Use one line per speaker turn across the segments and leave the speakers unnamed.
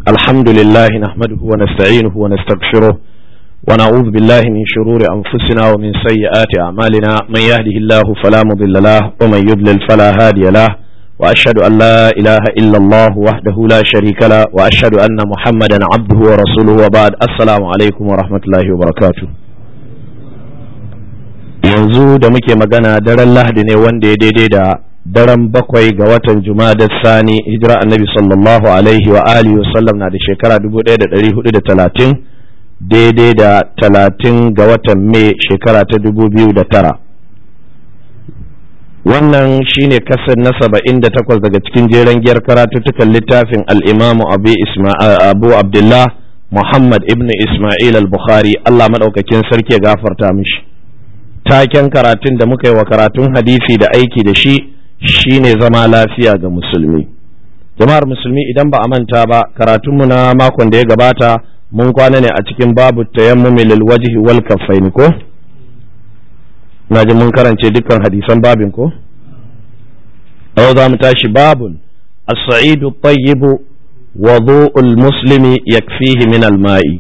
الحمد لله نحمده ونستعينه ونستغفره ونعوذ بالله من شرور أنفسنا ومن سيئات أعمالنا من يهده الله فلا مضل له ومن يضلل فلا هادي له وأشهد أن لا إله إلا الله وحده لا شريك له وأشهد أن محمدا عبده ورسوله وبعد السلام عليكم ورحمة الله وبركاته yanzu da muke magana daren lahadi ne wanda ya daidai da daren bakwai ga watan juma'a sani hijira annabi sallallahu alaihi wa alihi wasallam na da shekara 1430 daidai da talatin ga watan mai shekara ta 2009 wannan shine kasar na saba'in da takwas daga cikin jeren giyar karatuttukan littafin al'imamu abu abdullah muhammad ibn ismail al-bukhari allah maɗaukakin sarki ya gafarta mishi taken karatun da muka yi wa karatun hadisi da aiki da shi shine zama lafiya ga musulmi jama'ar musulmi idan ba a manta ba karatunmu na makon da ya gabata mun kwana ne a cikin babu tayammumi lil wajhi wal kaffaini ko na ji mun karance dukkan hadisan babin ko yau za mu tashi babun as-sa'idu tayyibu wudu'ul muslimi yakfihi min al-ma'i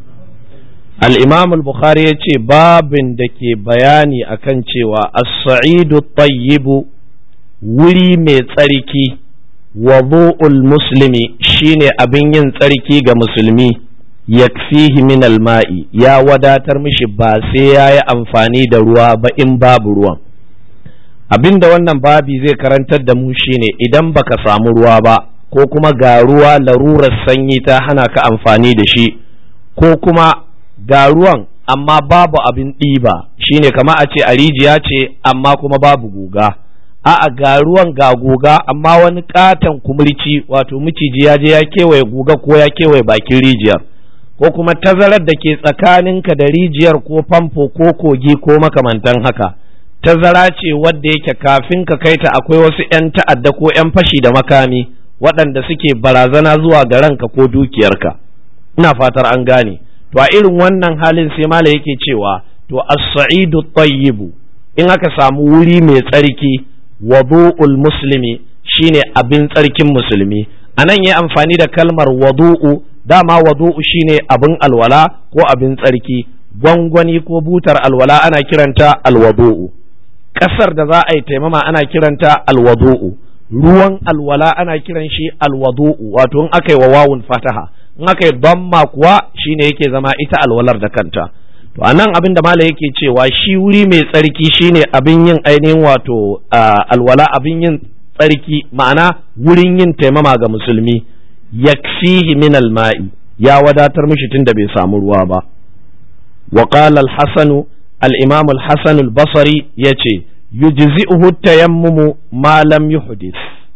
al-imam al-bukhari yace babin da ke bayani akan cewa as-sa'idu tayyibu wuri mai tsarki wudu'ul muslimi shine abin yin tsarki ga musulmi yakfihi min alma'i ya wadatar mishi ba sai ya yi amfani da ruwa ba in babu ruwan abinda wannan babi zai karantar da mu shine idan baka samu ruwa ba ko kuma ga ruwa larurar sanyi ta hana ka amfani da shi ko kuma ga ruwan amma babu abin ɗiba shine kama a ce a rijiya ce amma kuma babu guga a'a ga ruwan ga guga amma wani katon kumurci wato miciji ya je ya kewaye guga ko ya kewaye bakin rijiyar ko kuma tazarar da ke tsakaninka da rijiyar ko famfo ko kogi ko makamantan haka tazara ce wadda yake kafin ka kai ta akwai wasu 'yan ta'adda ko 'yan fashi da makami waɗanda suke barazana zuwa ga ranka ko dukiyarka ina fatar an gane to a irin wannan halin sai mala yake cewa to as-sa'idu tayyibu in aka samu wuri mai tsarki wadu'ul muslimi shine abin tsarkin musulmi anan yi amfani da kalmar wadu'u dama wadu'u shine abin alwala ko abin tsarki gwangwani ko butar alwala ana kiranta alwadu'u ƙasar da za a yi taimama ana kiranta alwadu'u ruwan alwala ana kiran shi alwadu'u wato in aka yi wa wawun fataha in aka yi damma kuwa shine yake zama ita alwalar da kanta to anan abin da mala yake cewa shi wuri mai tsarki shine abin yin ainihin wato alwala abin yin tsarki ma'ana wurin yin taimama ga musulmi yakfihi min alma'i ya wadatar mishi tunda bai samu ruwa ba wa qala al-hasan al-imam al-hasan al-basri yace yujzi'uhu tayammumu ma lam yuhdith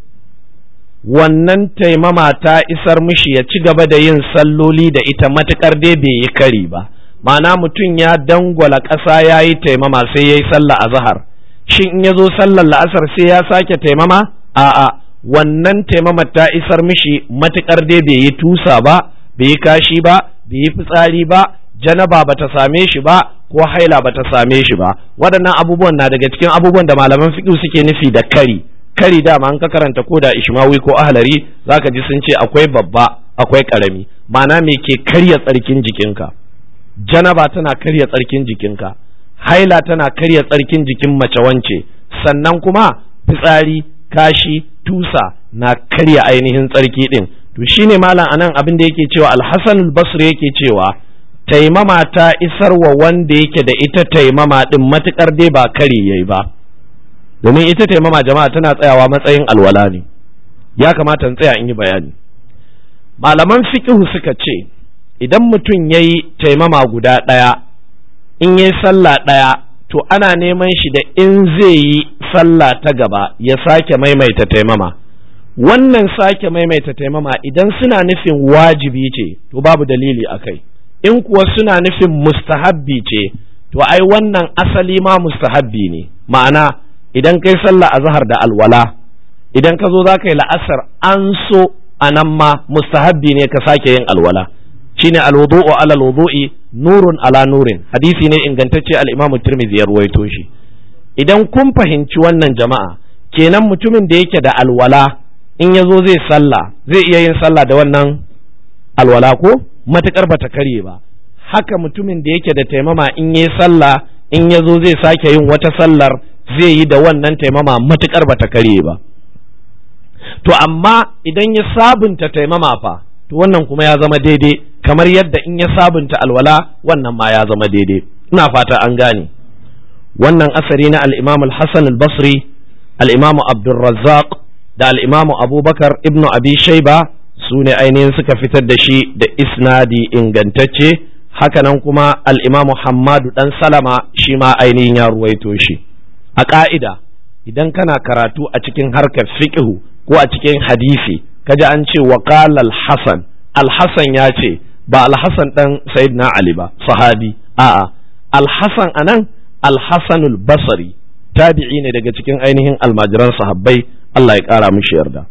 wannan taimama ta isar mishi ya ci gaba da yin salloli da ita matukar dai bai yi kari ba ma'ana mutum ya dangwala ƙasa ya yi taimama sai ya yi sallah a zahar shin in ya zo sallar la'asar sai ya sake taimama a'a wannan taimama ta isar mishi matuƙar dai bai yi tusa ba bai yi kashi ba bai yi fitsari ba janaba ba ta same shi ba ko haila ba ta same shi ba waɗannan abubuwan na daga cikin abubuwan da malaman fiqh suke nufi da kari kari dama an ka karanta ko da ishmawi ko ahlari zaka ji sun ce akwai babba akwai karami ma'ana me ke karya tsarkin jikinka janaba tana karya tsarkin jikinka haila tana karya tsarkin jikin mace wance sannan kuma fitsari kashi tusa na karya ainihin tsarki din to shine malam anan abin da yake cewa alhassan albasri yake cewa taimama ta isar wa wanda yake da ita taimama din matukar dai ba kari yayi ba domin ita taimama jama'a tana tsayawa matsayin alwala ne ya kamata in tsaya in yi bayani malaman fiqhu suka ce idan mutum ya yi taimama guda ɗaya in ya yi sallah ɗaya to ana neman shi da in zai yi sallah ta gaba ya sake maimaita taimama wannan sake maimaita taimama idan suna nufin wajibi ce to babu dalili a kai in kuwa suna nufin mustahabbi ce to ai wannan asali ma mustahabbi ne ma'ana idan kai sallah a zahar da alwala idan ka zo za ka yi la'asar an so a nan ma mustahabbi ne ka sake yin alwala shine alwudu'u ala alwudu'i nurun ala nurin hadisi ne ingantacce al-Imam Tirmidhi ya ruwaito shi idan kun fahimci wannan jama'a kenan mutumin da yake da alwala in ya zo zai sallah zai iya yin sallah da wannan alwala ko matukar bata karye ba haka mutumin da yake da taimama in yi sallah in ya zo zai sake yin wata sallar zai yi da wannan taimama matukar bata karye ba to amma idan ya sabunta taimama fa to wannan kuma ya zama daidai kamar yadda in ya sabunta alwala wannan ma ya zama daidai ina fata an gane wannan asari na al-imam al-hasan al-basri al-imam abdurrazzaq da al-imam abubakar ibnu abi shayba su ne ainihin suka fitar da shi da isnadi ingantacce hakanan kuma al-imam hammadu dan salama shi ma ainihin ya ruwaito shi a ka'ida idan kana karatu a cikin harkar fiqhu ko a cikin hadisi kaji an ce wa qala al-hasan al-hasan ya ce ba al-hasan dan sayyidina ali ba sahabi a'a al-hasan anan al-hasan al-basri tabi'i ne daga cikin ainihin almajiran sahabbai Allah ya kara mishi yarda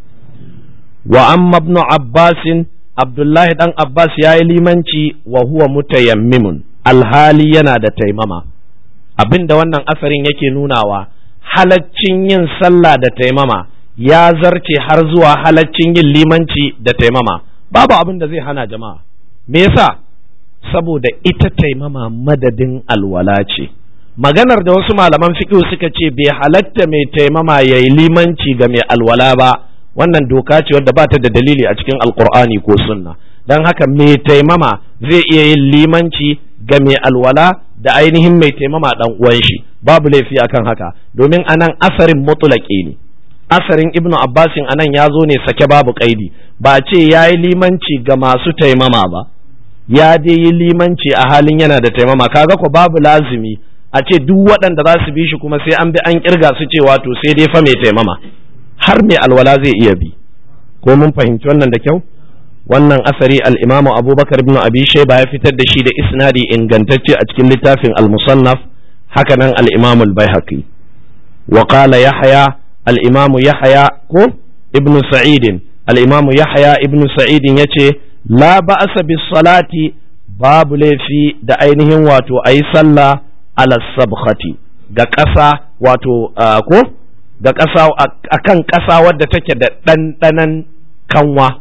wa amma ibn abbas abdullahi dan abbas ya yi limanci wa huwa mutayammimun alhali yana da taimama abinda wannan asarin yake nunawa halaccin yin sallah da taimama ya zarce har zuwa halaccin yin limanci da taimama babu abin da zai hana jama'a me yasa saboda ita taimama madadin alwala ce maganar da wasu malaman fiqh suka ce bai halatta mai taimama yayi limanci ga mai alwala ba wannan doka ce wadda ba ta da dalili a cikin alqur'ani ko sunna dan haka mai taimama zai iya yin limanci ga mai alwala da ainihin mai taimama dan uwan shi babu laifi akan haka domin anan asarin mutlaqi ne asarin ibnu abbasin anan ya zo ne sake babu kaidi ba ce ya yi limanci ga masu taimama ba ya dai yi limanci a halin yana da taimama kaga ko babu lazimi a ce duk waɗanda za su bi shi kuma sai an bi an kirga su cewa to sai dai fa mai taimama har mai alwala zai iya bi ko mun fahimci wannan da kyau wannan asari al-imamu abubakar ibn abi shayba ya fitar da shi da isnadi ingantacce a cikin littafin al-musannaf haka nan al-imamu al-baihaqi wa qala yahya al-imamu yahya ko ibn sa'id al-imamu yahya ibn sa'id yace la ba'asa bis salati babu laifi da ainihin wato ayi sallah ala sabkhati ga ƙasa wato ko ga ƙasa akan ƙasa wadda take da ɗanɗanan kanwa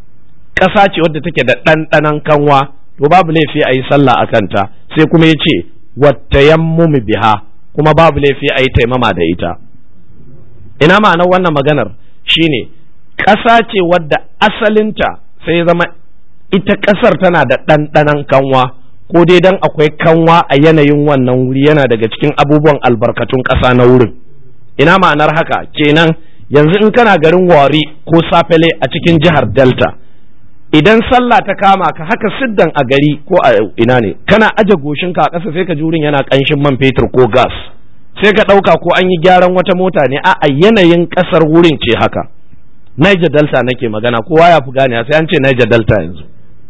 ƙasa ce wadda take da ɗanɗanan kanwa to babu laifi a yi sallah a kanta sai kuma ya ce wattayammumi biha kuma babu laifi a yi taimama da ita ina ma'anar wannan maganar shine ƙasa ce wadda asalinta sai zama ita ƙasar tana da ɗanɗanan kanwa ko dai dan akwai kanwa a yanayin wannan wuri yana daga cikin abubuwan albarkatun ƙasa na wurin ina ma'anar haka kenan yanzu in kana garin wari ko safele a cikin jihar delta idan sallah ta kama ka haka siddan a gari ko a ina ne kana aje goshinka a ƙasa sai ka ji wurin yana ƙanshin man fetur ko gas sai ka ɗauka ko an yi gyaran wata mota ne a yanayin ƙasar wurin ce haka Niger Delta nake magana kowa ya fi gane sai an ce Niger Delta yanzu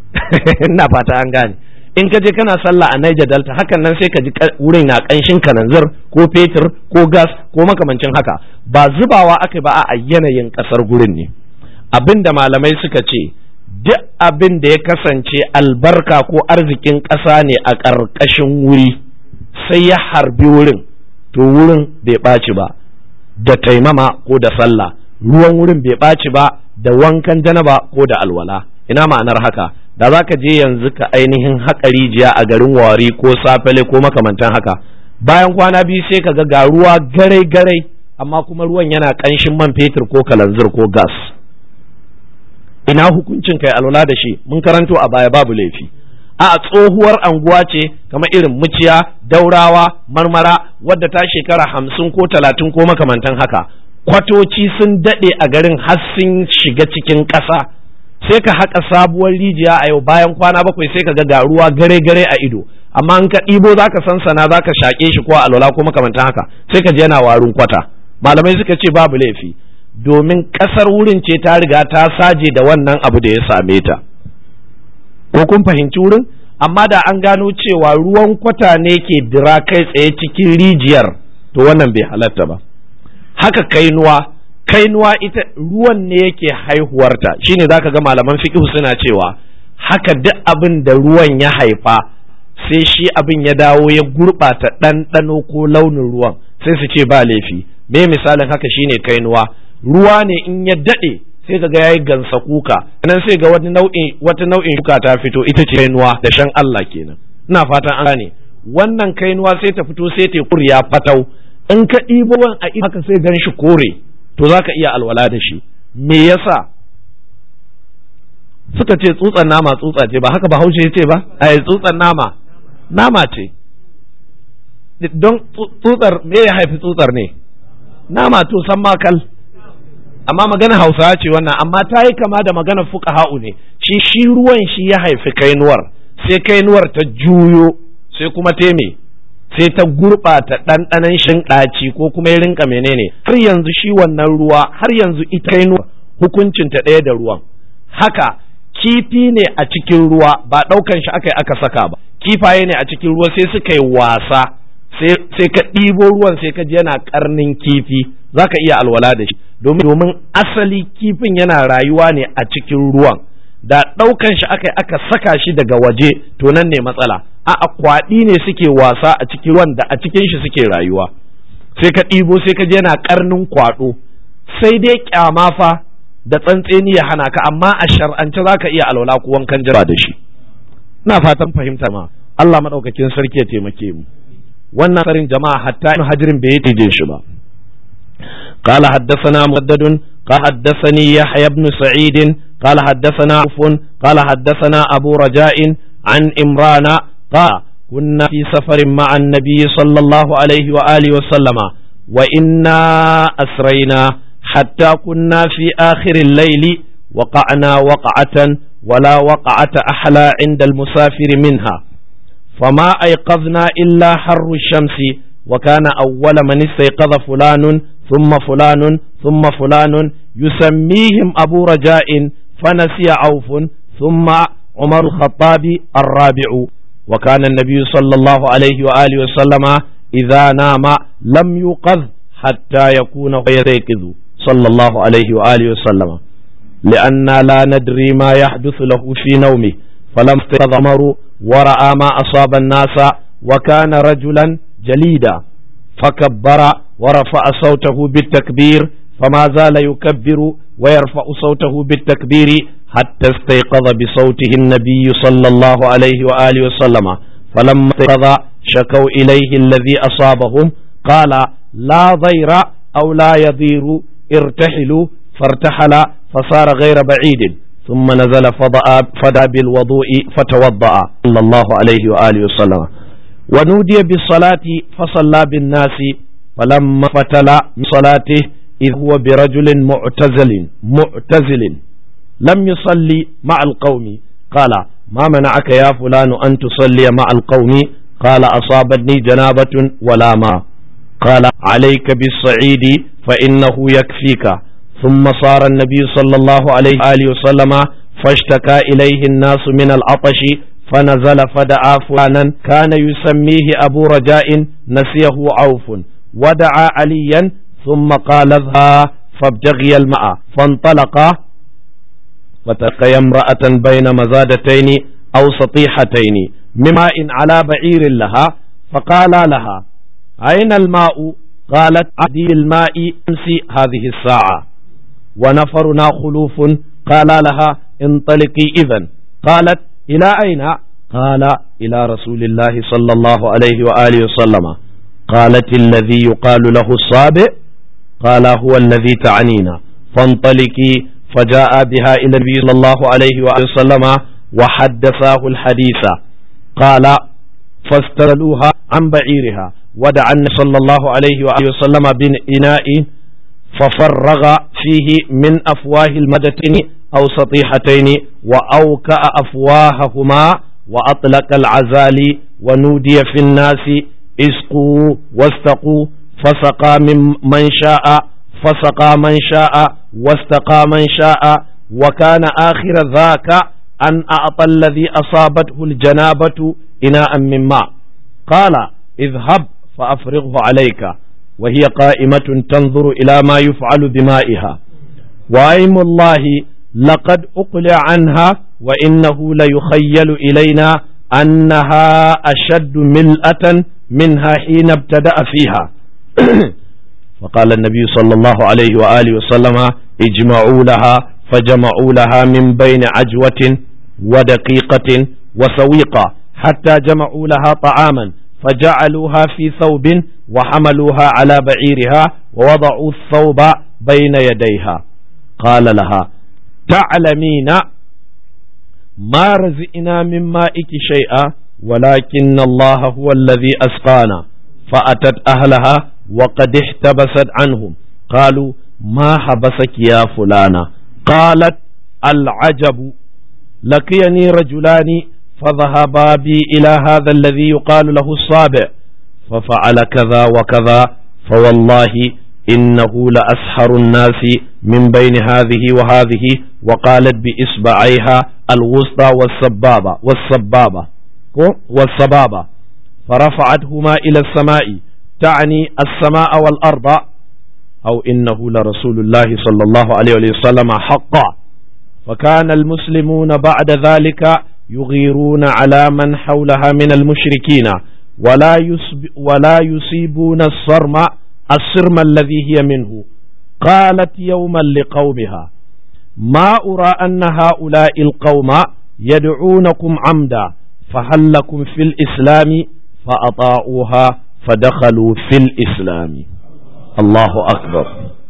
ina fata an gane in ka je kana sallah a Niger Delta hakan nan sai ka ji wurin na kanshin kananzir ko fetur ko gas ko makamancin haka ba zubawa aka ba a yanayin kasar gurin ne abin da malamai suka ce duk abin da ya kasance albarka ko arzikin ƙasa ne a ƙarƙashin wuri sai ya harbi wurin to wurin bai ɓaci ba da taimama ko da sallah ruwan wurin bai ɓaci ba da wankan janaba ko da alwala ina ma'anar haka da za ka je yanzu ka ainihin haƙa rijiya a garin wari ko safale ko makamantan haka bayan kwana biyu sai ka ga ga ruwa garai garai amma kuma ruwan yana ƙanshin man fetur ko kalanzir ko gas ina hukuncin kai alwala da shi mun karanto a baya babu laifi a tsohuwar anguwa ce kamar irin muciya daurawa marmara wadda ta shekara hamsin ko talatin ko makamantan haka kwatoci sun daɗe a garin har sun shiga cikin ƙasa sai ka haƙa sabuwar rijiya a yau bayan kwana bakwai sai ka ga ga ruwa gare gare a ido amma in ka ɗibo za ka sansana za ka shaƙe shi ko alwala ko makamantan haka sai ka je yana warin kwata malamai suka ce babu laifi domin ƙasar wurin ce ta riga ta saje da wannan abu da ya same ta ko kun fahimci wurin amma da an gano cewa ruwan kwata ne ke dira kai tsaye cikin rijiyar to wannan bai halatta ba haka kainuwa kainuwa ita ruwan ne yake haihuwarta shine zaka ga malaman fiqh suna cewa haka duk abin da ruwan ya haifa sai shi abin ya dawo ya gurɓata ɗanɗano ko launin ruwan sai su ce ba laifi me misalin haka shine kainuwa ruwa ne in ya daɗe sai ka ga yayi gansa kuka nan sai ga wani nau'in wata nau'in shuka ta fito ita ce kainuwa da shan Allah kenan ina fatan an gane wannan kainuwa sai ta fito sai ta kuriya fatau in ka ɗibo wan a haka sai gan shi kore to za ka iya alwala da shi me yasa suka ce tsutsan nama tsutsa ce ba haka ba haushe ce ba a tsutsan nama nama ce don tsutsar me ya haifi tsutsar ne nama to san makal amma magana hausawa ce wannan amma ta yi kama da magana fuqaha'u ne shi shi ruwan shi ya haifi kainuwar sai kainuwar ta juyo sai kuma teme sai ta gurɓata ɗanɗanon shinɗaci ko kuma ya rinka menene har yanzu shi wannan ruwa har yanzu ita kainuwar hukuncin ta ɗaya da ruwan haka kifi ne a cikin ruwa ba ɗaukan shi aka yi aka saka ba kifaye ne a cikin ruwa sai suka yi wasa sai ka ɗibo ruwan sai ka ji yana ƙarnin kifi za ka iya alwala da shi domin asali kifin yana rayuwa ne a cikin ruwan da ɗaukan shi aka aka saka shi daga waje to nan ne matsala a kwaɗi ne suke wasa a cikin ruwan da a cikin shi suke rayuwa sai ka ɗibo sai ka ji yana ƙarnin kwaɗo sai dai ƙyama fa da tsantseni ya hana ka amma a shar'ance za ka iya alwala ko wankan jira da shi ina fatan fahimta ma Allah maɗaukakin sarki ya taimake mu wannan tsarin jama'a hatta ibn hajirin bai yi shi ba قال حدثنا مسدد قال حدثني يحيى بن سعيد قال حدثنا عوف قال حدثنا أبو رجاء عن إمران قال كنا في سفر مع النبي صلى الله عليه وآله وسلم وإنا أسرينا حتى كنا في آخر الليل وقعنا وقعة ولا وقعة أحلى عند المسافر منها فما أيقظنا إلا حر الشمس وكان أول من استيقظ فلان ثم فلان ثم فلان يسميهم أبو رجاء فنسي عوف ثم عمر الخطاب الرابع وكان النبي صلى الله عليه وآله وسلم إذا نام لم يوقظ حتى يكون يستيقظ صلى الله عليه وآله وسلم لأننا لا ندري ما يحدث له في نومه فلم استيقظ عمر ورأى ما أصاب الناس وكان رجلا جليدا فكبر ورفع صوته بالتكبير فما زال يكبر ويرفع صوته بالتكبير حتى استيقظ بصوته النبي صلى الله عليه وآله وسلم فلما استيقظ شكوا إليه الذي أصابهم قال لا ضير أو لا يضير ارتحلوا فارتحل فصار غير بعيد ثم نزل فدعا بالوضوء فتوضأ صلى الله عليه وآله وسلم ونودي بالصلاة فصلى بالناس فلما فتل من صلاته إذ هو برجل معتزل معتزل لم يصلي مع القوم قال ما منعك يا فلان أن تصلي مع القوم قال أصابتني جنابة ولا ما قال عليك بالصعيد فإنه يكفيك ثم صار النبي صلى الله عليه وآله وسلم فاشتكى إليه الناس من العطش فنزل فدعا فلانا كان يسميه أبو رجاء نسيه عوف ودعا عليا ثم قال اذهب فابتغي الماء فانطلقا وتلقي امرأة بين مزادتين أو سطيحتين مماء على بعير لها فقال لها أين الماء قالت عدي الماء أمسي هذه الساعة ونفرنا خلوف قال لها انطلقي إذا قالت إلى أين قال إلى رسول الله صلى الله عليه وآله وسلم قالت الذي يقال له الصابئ قال هو الذي تعنينا فانطلقي فجاء بها إلى النبي صلى الله عليه وآله وسلم وحدثاه الحديث قال فاسترلوها عن بعيرها ودعا النبي صلى الله عليه وآله وسلم بإناء ففرغ فيه من أفواه المدتين أو سطيحتين وأوكأ أفواههما وأطلق العزال ونودي في الناس اسقوا واستقوا فسقى من من شاء فسقى من شاء واستقى من شاء وكان آخر ذاك أن أعطى الذي أصابته الجنابة إناء من ماء قال اذهب فأفرغه عليك وهي قائمة تنظر إلى ما يفعل بمائها وأيم الله لقد أقلع عنها وإنه ليخيل إلينا أنها أشد ملأة منها حين ابتدأ فيها فقال النبي صلى الله عليه وآله وسلم اجمعوا لها فجمعوا لها من بين عجوة ودقيقة وسويقة حتى جمعوا لها طعاما فجعلوها في ثوب وحملوها على بعيرها ووضعوا الثوب بين يديها قال لها تعلمين ما رزقنا من مائك شيئا ولكن الله هو الذي أسقانا فأتت أهلها وقد احتبست عنهم قالوا ما حبسك يا فلانة قالت العجب لقيني رجلان فذهبا بي إلى هذا الذي يقال له الصابع ففعل كذا وكذا فوالله إنه لأسحر الناس من بين هذه وهذه وقالت بإصبعيها الوسطى والسبابة والسبابة والسبابة فرفعتهما إلى السماء تعني السماء والأرض أو إنه لرسول الله صلى الله عليه وسلم حقا فكان المسلمون بعد ذلك يغيرون على من حولها من المشركين ولا يسب ولا يصيبون الصرم الصرم الذي هي منه قالت يوما لقومها ما أرى أن هؤلاء القوم يدعونكم عمدا فهل لكم في الإسلام فأطاعوها فدخلوا في الإسلام الله أكبر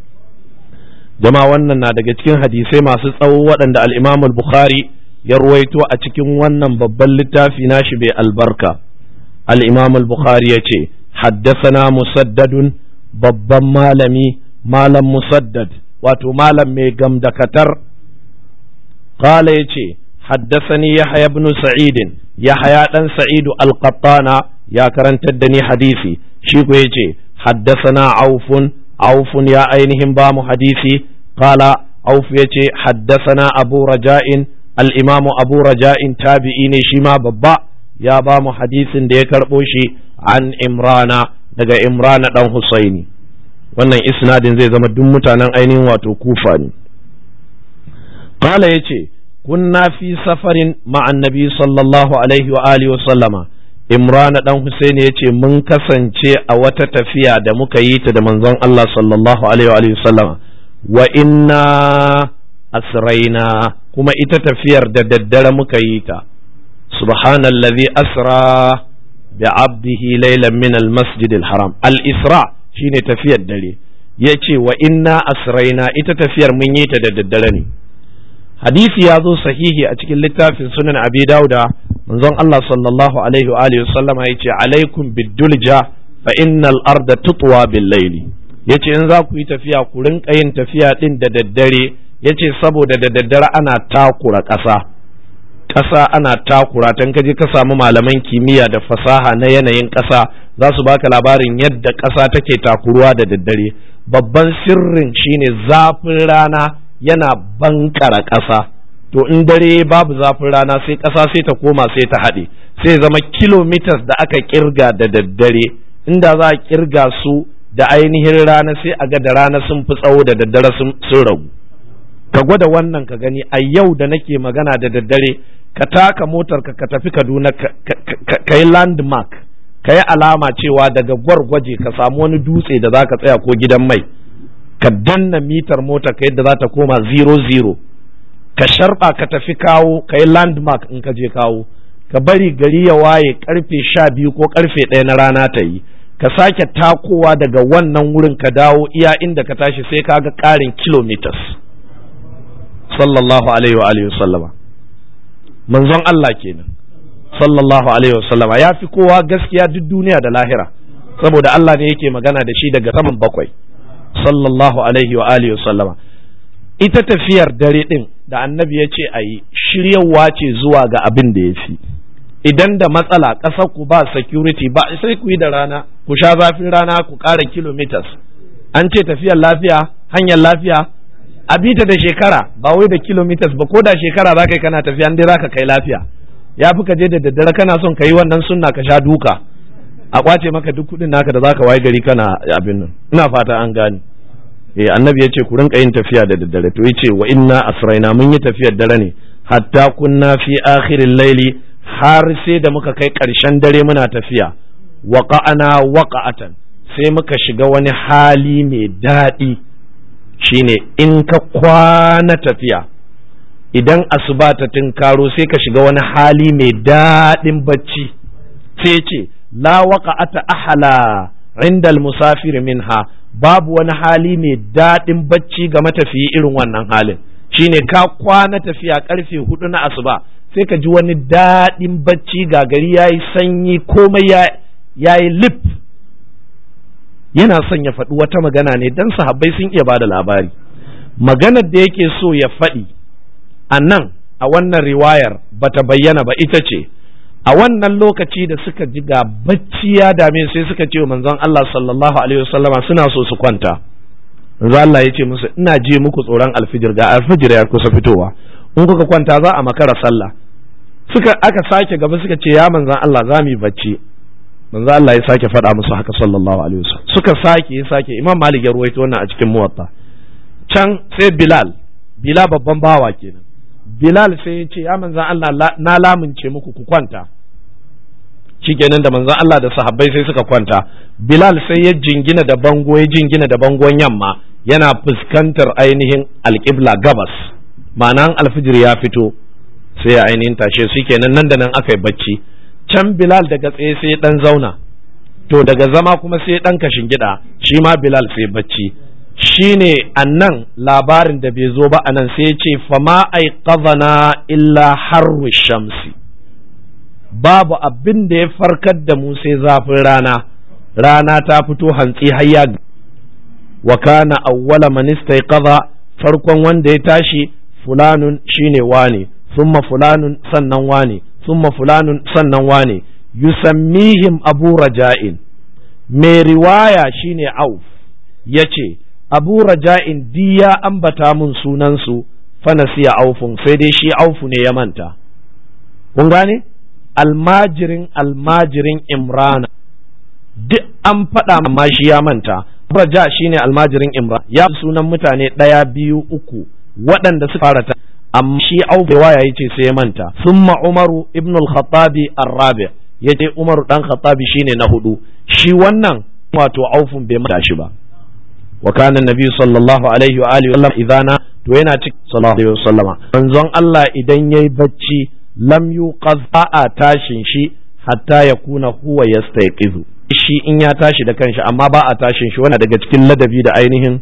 jama'a wannan na daga cikin hadisai masu tsawo waɗanda al-Imam al-Bukhari ya ruwaito a cikin wannan babban littafi nashi bai albarka al-Imam al-Bukhari ya ce haddasana musaddadun babban malami malam musaddad wato malam mai gamdakatar qala ya ce haddasani yahya ibn sa'id yahya dan sa'idu al-qattana ya karantar da ni hadisi shi ko yace haddasana aufun aufun ya ainihin ba mu hadisi qala auf yace haddasana abu raja'in al-imam abu raja'in tabi'i ne shi ma babba ya ba mu hadisin da ya karbo shi an imrana daga imrana dan husaini wannan isnadin zai zama duk mutanen ainihin wato kufa ne qala yace kunna fi safarin ma'an nabi sallallahu alaihi wa alihi wa sallama imrana dan husaini yace mun kasance a wata tafiya da muka yi ta da manzon Allah sallallahu alaihi wa alihi wa sallama wa inna asraina kuma ita tafiyar da daddare muka yi ta subhanallazi asra bi abdihi laylan min almasjid alharam al-isra shine tafiyar dare yace wa inna asraina ita tafiyar mun yi ta da daddare ne hadisi ya zo sahihi a cikin littafin sunan abi dauda manzon Allah sallallahu alaihi wa alihi sallama yace alaikum bidulja fa innal arda tutwa bil layli yace in za ku yi tafiya ku rinka yin tafiya din da daddare yace saboda da daddare ana takura ƙasa ƙasa ana takura tan kaje ka samu malaman kimiyya da fasaha na yanayin ƙasa za su baka labarin yadda ƙasa take takuruwa da daddare babban sirrin shine zafin rana yana bankara ƙasa to in dare babu zafin rana sai ƙasa sai ta koma sai ta haɗe sai zama kilomitas da aka kirga da daddare inda za a kirga su da ainihin rana sai a ga da rana sun fi tsawo da daddare sun ragu ka gwada wannan ka gani a yau da nake magana da daddare ka taka motar ka ka tafi kaduna ka yi landmark ka yi alama cewa daga gwargwaje ka samu wani dutse da za ka tsaya ko gidan mai ka danna mitar mota ka yadda za ta koma zero zero ka sharba ka tafi kawo ka yi landmark in ka je kawo ka bari gari ya waye karfe sha biyu ko karfe ɗaya na rana ta yi ka sake takowa daga wannan wurin ka dawo iya inda ka tashi sai ka ga ƙarin kilometers sallallahu alaihi wa alihi sallama manzon Allah kenan sallallahu alaihi wa sallama ya fi kowa gaskiya duk duniya da lahira saboda Allah ne yake magana da shi daga saman bakwai sallallahu alaihi wa alihi sallama ita tafiyar dare din da annabi ya ce a yi shiryawa ce zuwa ga abin da ya fi idan da matsala ƙasar ku ba security ba sai ku yi da rana ku sha zafin rana ku ƙara kilometers an ce tafiyar lafiya hanyar lafiya a bita da shekara ba wai da kilometers ba ko da shekara za ka yi kana tafiya dai za ka kai lafiya ya fi ka je da daddare kana son ka yi wannan sunna ka sha duka a kwace maka duk kuɗin naka da za ka waye gari kana abin nan ina fata an gane eh annabi ya ce ku rinka yin tafiya da daddare to yace wa inna asraina mun yi tafiyar dare ne hatta kunna fi akhiril laili har sai da muka kai ƙarshen dare muna tafiya waqa'ana waqa'atan sai muka shiga wani hali mai daɗi shine in ka kwana tafiya idan asuba ta tinkaro sai ka shiga wani hali mai daɗin bacci sai ce la waqa'ata ahala inda musafir minha babu wani hali mai daɗin bacci ga matafiyi irin wannan halin shine ka kwana tafiya karfe hudu na asuba sai ka ji wani daɗin bacci ga gari ya yi sanyi komai ya yi lip yana son ya faɗi wata magana ne don sahabbai sun iya bada labari maganar da yake so ya faɗi a nan a wannan riwayar bata bayyana ba ita ce a wannan lokaci da suka ji ga bacci ya dame sai suka ce wa manzon Allah sallallahu alaihi wasallama suna so su kwanta manzon Allah ya ce musu ina je muku tsoron alfijir ga alfijir ya kusa fitowa in kuka kwanta za a makara sallah suka aka sake gaba suka ce ya manzon Allah za mu yi bacci manzon Allah ya sake faɗa musu haka sallallahu alaihi wasallam suka sake ya sake imam malik ya ruwaito wannan a cikin muwatta can sai bilal bilal babban bawa kenan bilal sai ya ce ya manzon Allah na lamunce muku ku kwanta shikenan da manzon Allah da sahabbai sai suka kwanta bilal sai ya jingina da bango ya jingina da bangon yamma yana fuskantar ainihin alƙibla gabas ma'anan alfijir ya fito sai ya ainihin tashe su kenan nan da nan aka yi bacci can bilal daga tsaye sai dan zauna to daga zama kuma sai dan kashin gida shi ma bilal sai bacci shine annan labarin da bai zo ba anan sai ya ce fama aiqadhana illa harru shamsi babu abin da ya farkar da mu sai zafin rana rana ta fito hantsi hayya wa kana awwala man istayqadha farkon wanda ya tashi fulanun shine wane summa fulanun sannan wane summa fulanun sannan wane yusammihim abu raja'in mai riwaya shine auf yace abu raja'in di ya ambata mun sunansu fanasiya aufun sai dai shi aufu ne ya manta kun gane almajirin almajirin imrana duk an faɗa amma shi ya manta raja shine almajirin imran ya sunan mutane ɗaya biyu uku waɗanda suka fara ta amma shi aubewa ya ce sai ya manta summa umaru ibn al-khattabi ar-rabi ya ce umaru dan khattabi shine na hudu shi wannan wato aufun bai manta shi ba wa kana nabi sallallahu alaihi wa alihi wasallam idana to yana cikin sallallahu alaihi wasallama manzon Allah idan yayi bacci lam yuqaz a tashin shi hatta yakuna huwa yastayqizu shi in ya tashi da kanshi amma ba a tashin shi wani daga cikin ladabi da ainihin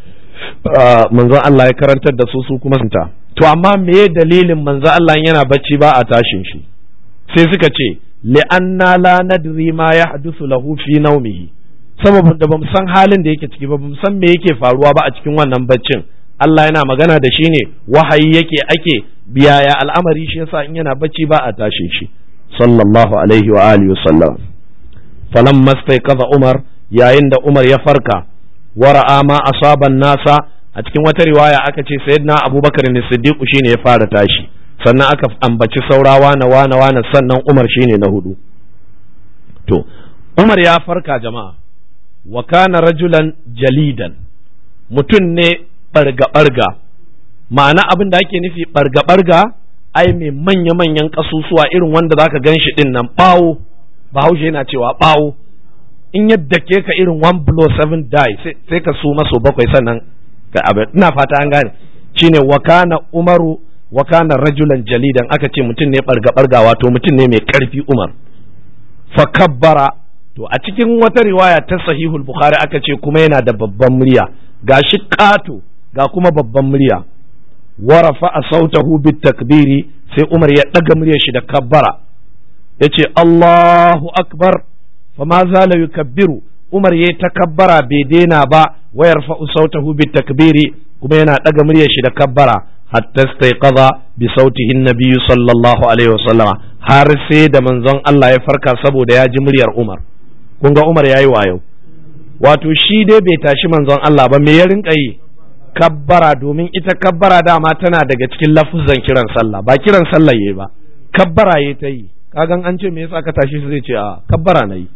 manzon Allah ya karantar da su su kuma sunta to amma meye dalilin manzon Allah yana bacci ba a tashin shi sai suka ce li'anna la nadri ma yahdusu lahu fi nawmihi saboda da bamu san halin da yake ciki ba bamu san me yake faruwa ba a cikin wannan baccin Allah yana magana da shi ne wahayi yake ake biyaya al'amari shi yasa in yana bacci ba a tashin shi sallallahu alaihi wa alihi wasallam falan mastaiqaza Umar yayin da Umar ya farka wara'a ma asaban nasa a cikin wata riwaya aka ce sayyidina Abubakar ne Siddiq shine ya fara tashi sannan aka ambaci saurawa na wana wana sannan Umar shine na hudu to Umar ya farka jama'a wa kana rajulan jalidan mutum ne barga barga ma'ana abin da ake nufi barga barga ai mai manya manyan kasusuwa irin wanda zaka ganshi din nan bawo bahaushe yana cewa bawo in yadda ke ka irin one blow seven die sai ka su maso bakwai sannan ka abin ina fata an gane shine wakana umaru wakana rajulan jalidan aka ce mutum ne barga barga wato mutum ne mai karfi umar fa kabbara to a cikin wata riwaya ta sahihul bukhari aka ce kuma yana da babban murya gashi kato ga kuma babban murya warafa a sautahu bit takbiri sai umar ya daga muryar shi da kabbara ya ce Allahu akbar fa ma zala yukabbiru Umar ya takabbara bai daina ba wayar fa sautahu bi takbiri kuma yana daga muryar shi da kabbara hatta staiqadha bi sautihi nabiy sallallahu alaihi wasallama har sai da manzon Allah ya farka saboda ya ji muryar Umar kun ga Umar yayi wayo wato shi dai bai tashi manzon Allah ba me ya rinka yi kabbara domin ita kabbara dama tana daga cikin lafuzan kiran sallah ba kiran sallah yayi ba kabbara yayi ta yi kagan an ce me yasa ka tashi zai ce a kabbara na yi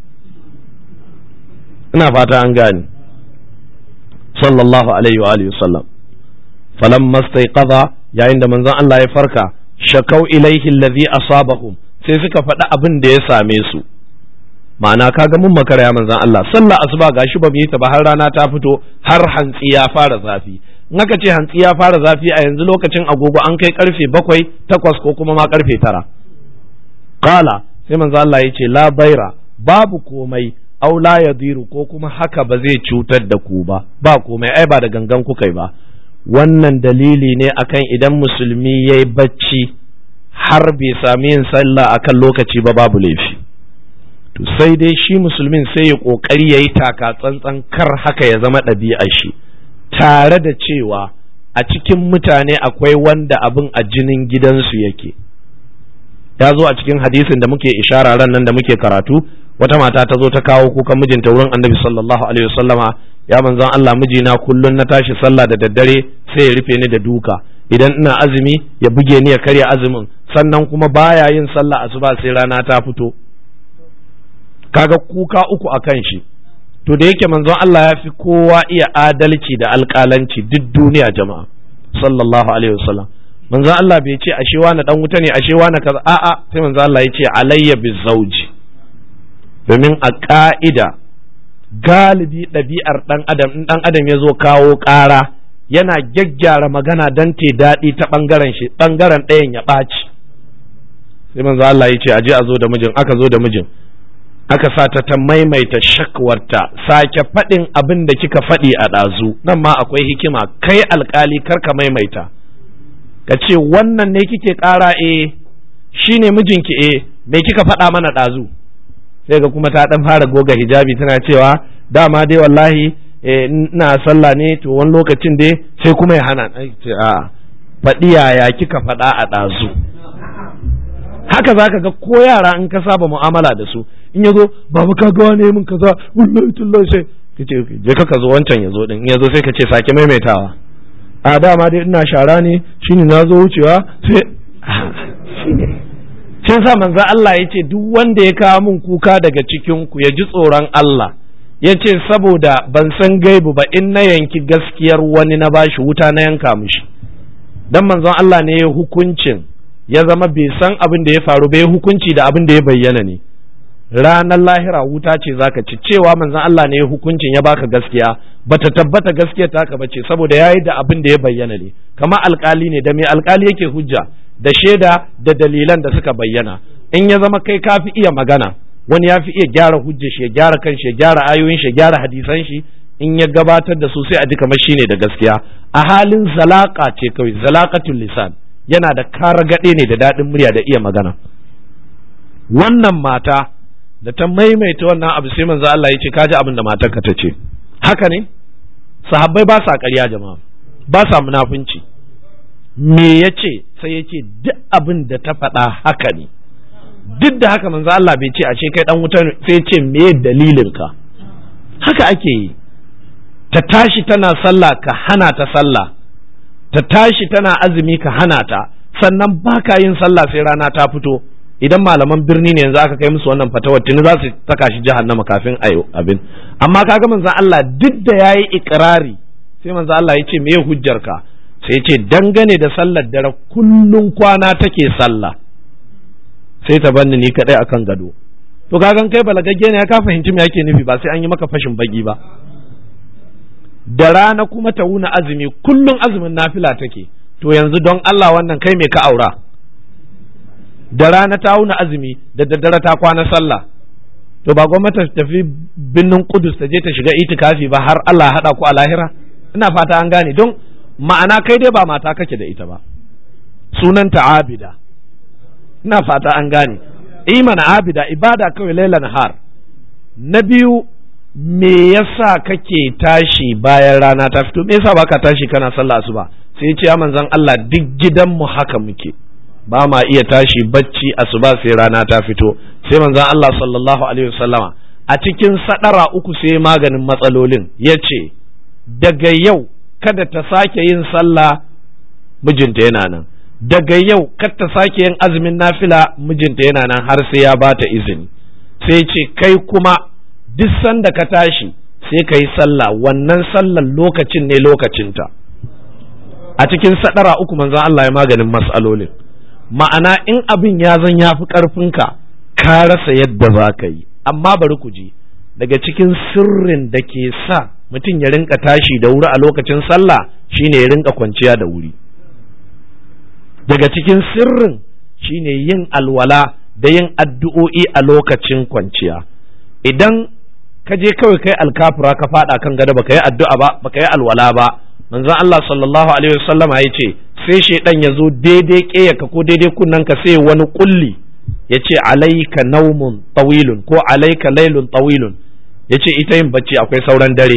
ina fata an gane sallallahu alaihi wa alihi sallam falam mastaiqadha yayin da manzon Allah ya farka shakau ilaihi allazi asabahum sai suka faɗi abin da ya same su ma'ana kaga mun makara ya manzon Allah sallah asuba gashi ba mu yi ta ba har rana ta fito har hantsi ya fara zafi in aka ce hantsi ya fara zafi a yanzu lokacin agogo an kai karfe bakwai takwas ko kuma ma karfe tara kala sai manzo Allah ya ce la baira babu komai aw la yadiru ko kuma haka ba zai cutar da ku ba ba komai ai ba da gangan kuka ba wannan dalili ne akan idan musulmi yayi bacci har bai sami yin sallah akan lokaci ba babu laifi to sai dai shi musulmin sai ya kokari yayi taka tsantsan kar haka ya zama ɗabi'ar shi tare da cewa a cikin mutane akwai wanda abin a jinin gidansu yake ya zo a cikin hadisin da muke ishara ran nan da muke karatu wata mata ta zo ta kawo kukan mijinta wurin annabi sallallahu alaihi wasallama ya manzon Allah mijina kullun na tashi sallah da daddare sai ya rufe ni da duka idan ina azumi ya buge ni ya karya azumin sannan kuma baya yin sallah asuba sai rana ta fito kaga kuka uku akan shi to da yake manzon Allah ya fi kowa iya adalci da alƙalanci duk duniya jama'a sallallahu alaihi wasallam manzon Allah bai ce ashe wani dan wuta ne ashe wani kaza a'a sai manzon Allah ya ce alayya bizauji domin a ka'ida galibi ɗabi'ar ɗan adam in ɗan adam ya zo kawo ƙara yana gyaggyara magana don te daɗi ta ɓangaren shi ɓangaren ɗayan ya ɓaci sai manzo Allah ya ce aje a zo da mijin aka zo da mijin aka sa ta ta maimaita shakwarta sake faɗin abin da kika faɗi a ɗazu nan ma akwai hikima kai alkali kar ka maimaita ka ce wannan ne kike ƙara e shi ne mijinki e me kika faɗa mana ɗazu sai ga kuma ta ɗan fara goga hijabi tana cewa dama dai wallahi ina sallah ne to wani lokacin dai sai kuma ya hana a faɗi yaya kika faɗa a ɗazu haka zaka ga ko yara in ka saba mu'amala da su in yazo babu ka ga wane min kaza wallahi tullahi sai kace je ka zo wancan yazo din in yazo sai ka ce sake maimaitawa a dama dai ina shara ne shine na zo wucewa sai sai sa manzo Allah yace duk wanda ya kawo min kuka daga cikin ku ya ji tsoron Allah yace saboda ban san gaibu ba in na yanki gaskiyar wani na bashi wuta na yanka mishi dan manzon Allah ne ya hukuncin ya zama bai san abin da ya faru bai hukunci da abin da ya bayyana ne ranar lahira wuta ce zaka ci cewa manzon Allah ne ya hukuncin ya baka gaskiya bata tabbata gaskiya taka bace saboda yayi da abin da ya bayyana ne kama alkali ne da mai alkali yake hujja da shaida da dalilan da suka bayyana in ya zama kai kafi iya magana wani ya fi iya gyara hujja shi ya gyara kanshi ya gyara ayoyin shi ya gyara hadisan shi in ya gabatar da su sai a ji kamar shine da gaskiya a halin zalaka ce kawai zalaqatul lisan yana da karagaɗe ne da daɗin murya da iya magana wannan mata da ta maimaita wannan abu sai manzo Allah ya ce kaji abin da matarka ta ce haka ne sahabbai ba sa ƙarya jama'a ba sa munafunci me ya ce sai ya ce duk abin da ta faɗa haka ne duk da haka manzo Allah bai ce a ce kai dan wuta sai ya ce me dalilin ka haka ake yi ta tashi tana sallah ka hana ta sallah ta tashi tana azumi ka hana ta sannan baka yin sallah sai rana ta fito idan malaman birni ne yanzu aka kai musu wannan fatawar tuni za su saka shi jahannama kafin ayo abin amma kaga manzon Allah duk da yayi ikrari sai manzon Allah ya ce me hujjar ka sai ya ce dangane da sallar dare kullun kwana take sallah sai ta banni ni kadai akan gado to kagan kai balagagge ne ka fahimci me yake nufi ba sai an yi maka fashin baki ba da rana kuma ta wuna azumi kullum azumin nafila take to yanzu don Allah wannan kai me ka aura da rana ta wuna azumi da daddare ta kwana sallah to ba gwamnati ta tafi binnin kudus ta je ta shiga itikafi ba har Allah haɗa ku a lahira ina fata an gane don ma'ana kai dai ba mata kake da ita ba sunanta abida ina fata an gane imana abida ibada kawai laila nahar na biyu me yasa kake tashi bayan rana ta fito me yasa baka tashi kana sallah asuba sai ya ce ya manzon Allah duk gidanmu haka muke ba ma iya tashi bacci asuba sai rana ta fito sai manzon Allah sallallahu alaihi wasallama a cikin sadara uku sai maganin matsalolin ya ce daga yau kada ta sake yin sallah mijinta yana nan daga yau kada ta sake yin azumin nafila mijinta yana nan har sai ya bata izini sai ce kai kuma duk sanda ka tashi sai ka yi sallah wannan sallan lokacin ne lokacinta a cikin sadara uku manzon Allah ya maganin matsalolin ma'ana in abin ya zan ya fi ƙarfinka ka rasa yadda za ka yi amma bari ku ji daga cikin sirrin da ke sa mutum ya rinka tashi da wuri a lokacin sallah shine ya rinka kwanciya da wuri daga cikin sirrin shine yin alwala da yin addu'o'i a lokacin kwanciya idan ka je kawai kai alkafura ka fada kan gado baka yi addu'a ba baka yi alwala ba manzon Allah sallallahu alaihi wasallama ya ce sai shaidan ya zo daidai ƙeyaka ko daidai kunnen ka sai wani kulli ya ce alaika naumun tawilun ko alaika lailun tawilun ya ce ita yin bacci akwai sauran dare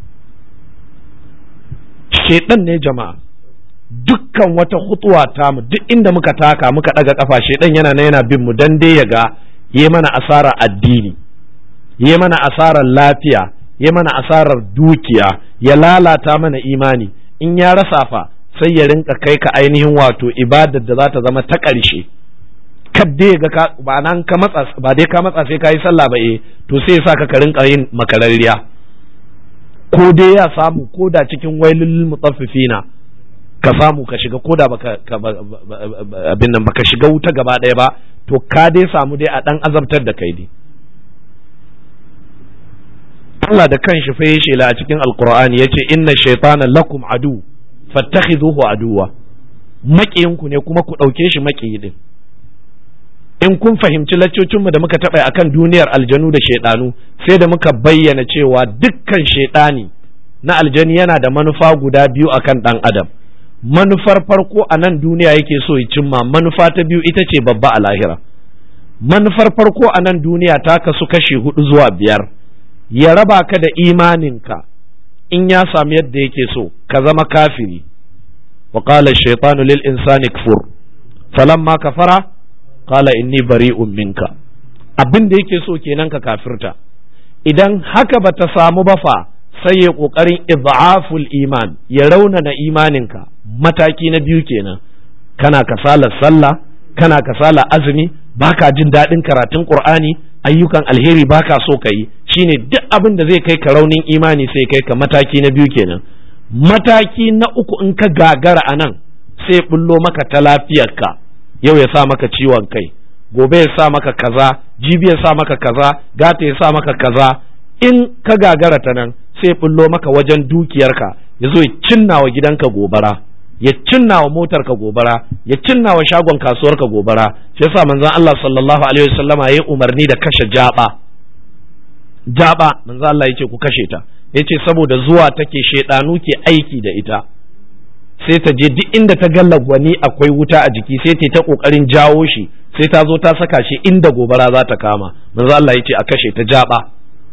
shaidan ne jama'a dukkan wata hutuwa ta mu duk inda muka taka muka daga kafa shaidan yana na yana bin mu dan dai ya ga yi mana asarar addini yi mana asarar lafiya yi mana asarar dukiya ya lalata mana imani in ya rasa fa sai ya rinka kai ka ainihin wato ibadar da za ta zama ta ƙarshe kadde ga ka ba nan ka matsa ba dai ka matsa sai ka yi sallah ba eh to sai ya saka ka rinka yin makararriya ko dai ya samu ko da cikin wailul mutaffifina ka samu ka shiga ko da baka abin nan baka shiga wuta gaba ɗaya ba to ka dai samu dai a dan azabtar da kai dai Allah da kanshi fa yace la a cikin alqur'ani yace inna shaytana lakum adu fattakhidhuhu aduwa maƙiyinku ne kuma ku ɗauke shi maƙiyi din in kun fahimci laccocinmu da muka taɓa akan duniyar aljanu da shaiɗanu sai da muka bayyana cewa dukkan shaiɗani na aljani yana da manufa guda biyu akan ɗan adam manufar farko a nan duniya yake so ya cimma manufa ta biyu ita ce babba a lahira manufar farko a nan duniya ta kasu kashe hudu zuwa biyar ya raba ka da imaninka in ya sami yadda yake so ka zama kafiri wa qala shaytanu lil insani kfur falamma kafara qala inni bari'un minka abin da yake so kenan ka kafirta idan haka bata samu ba fa sai ya kokarin idhaful iman ya raunana imaninka mataki na biyu kenan kana kasalar sallah kana kasala azumi baka jin daɗin karatun qur'ani ayyukan alheri baka so ka yi shine duk abin da zai kai ka raunin imani sai kai ka mataki na biyu kenan mataki na uku in ka gagara a nan sai bullo maka ta lafiyarka yau ya sa maka ciwon kai gobe ya sa maka kaza jibi ya sa maka kaza gata ya sa maka kaza in ka gagara ta nan sai bullo maka wajen dukiyarka ya zo ya cinna wa gidanka gobara ya cinna wa motarka gobara ya cinna wa shagon kasuwarka gobara shi yasa manzon Allah sallallahu alaihi wasallama yayi umarni da kashe jaba jaba manzon Allah yace ku kashe ta yace saboda zuwa take shedanu ke aiki da ita sai ta je duk inda ta ga lagwani akwai wuta a jiki sai ta ta kokarin jawo shi sai ta zo ta saka shi inda gobara za ta kama manzon Allah yace a kashe ta jaba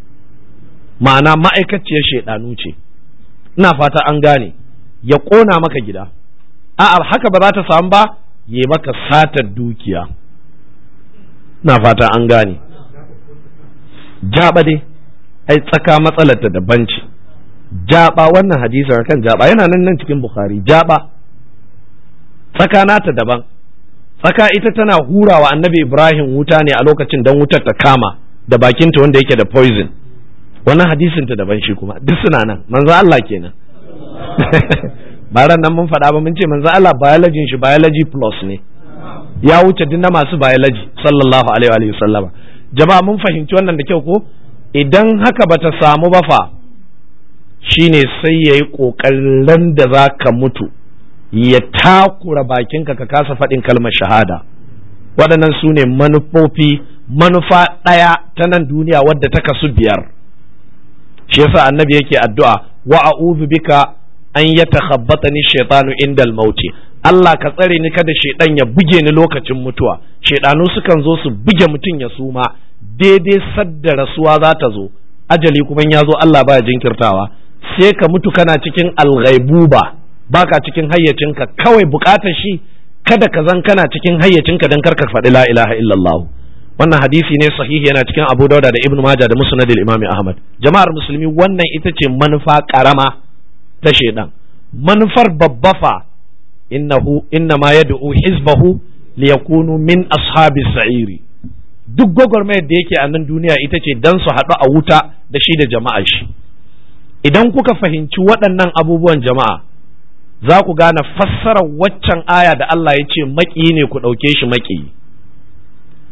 ma'ana ma'aikaciyar shedanu ce ina fata an gane ya ƙona maka gida a'a haka ba za ta samu ba ya maka satar dukiya na fata an gane jaba dai ai tsaka matsalarta daban ce jaba wannan hadisin kan jaba yana nan nan cikin bukhari jaba tsaka nata daban tsaka ita tana hurawa annabi ibrahim wuta ne a lokacin don wutar ta kama da bakinta wanda yake da poison wannan hadisin ta daban shi kuma duk suna nan manzo Allah kenan ba ran nan mun faɗa ba mun ce manzo Allah biology shi biology plus ne ya wuce duk na masu biology sallallahu alaihi wa sallama jama'a mun fahimci wannan da kyau ko idan haka bata samu ba fa shine sai yayi kokarin da za ka mutu ya takura bakinka ka kasa faɗin kalmar shahada waɗannan su ne manufofi manufa ɗaya ta nan duniya wadda ta kasu biyar shi yasa annabi yake addu'a wa a'udhu bika an yatakhabbatani shaytanu indal mauti Allah ka tsare ni kada shaidan ya buge ni lokacin mutuwa shaidanu sukan zo su buge mutum ya suma daidai sadda rasuwa za ta zo ajali kuma ya zo Allah baya jinkirtawa sai ka mutu kana cikin alghaibuba baka cikin hayyacinka kawai bukatar shi kada ka zan kana cikin hayyacinka dan karka faɗi la ilaha illallah wannan hadisi ne sahihi yana cikin Abu Dauda da Ibn Majah da Musnad al-Imam Ahmad jama'ar musulmi wannan ita ce manufa karama ta shaidan manufar babba fa innahu innama yad'u hizbahu liyakunu min ashabi sa'iri duk gwagwarmayar da yake a nan duniya ita ce dan su haɗu a wuta da shi da jama'a shi idan kuka fahimci waɗannan abubuwan jama'a za ku gane fassarar waccan aya da Allah ya ce maƙiyi ne ku ɗauke shi maƙiyi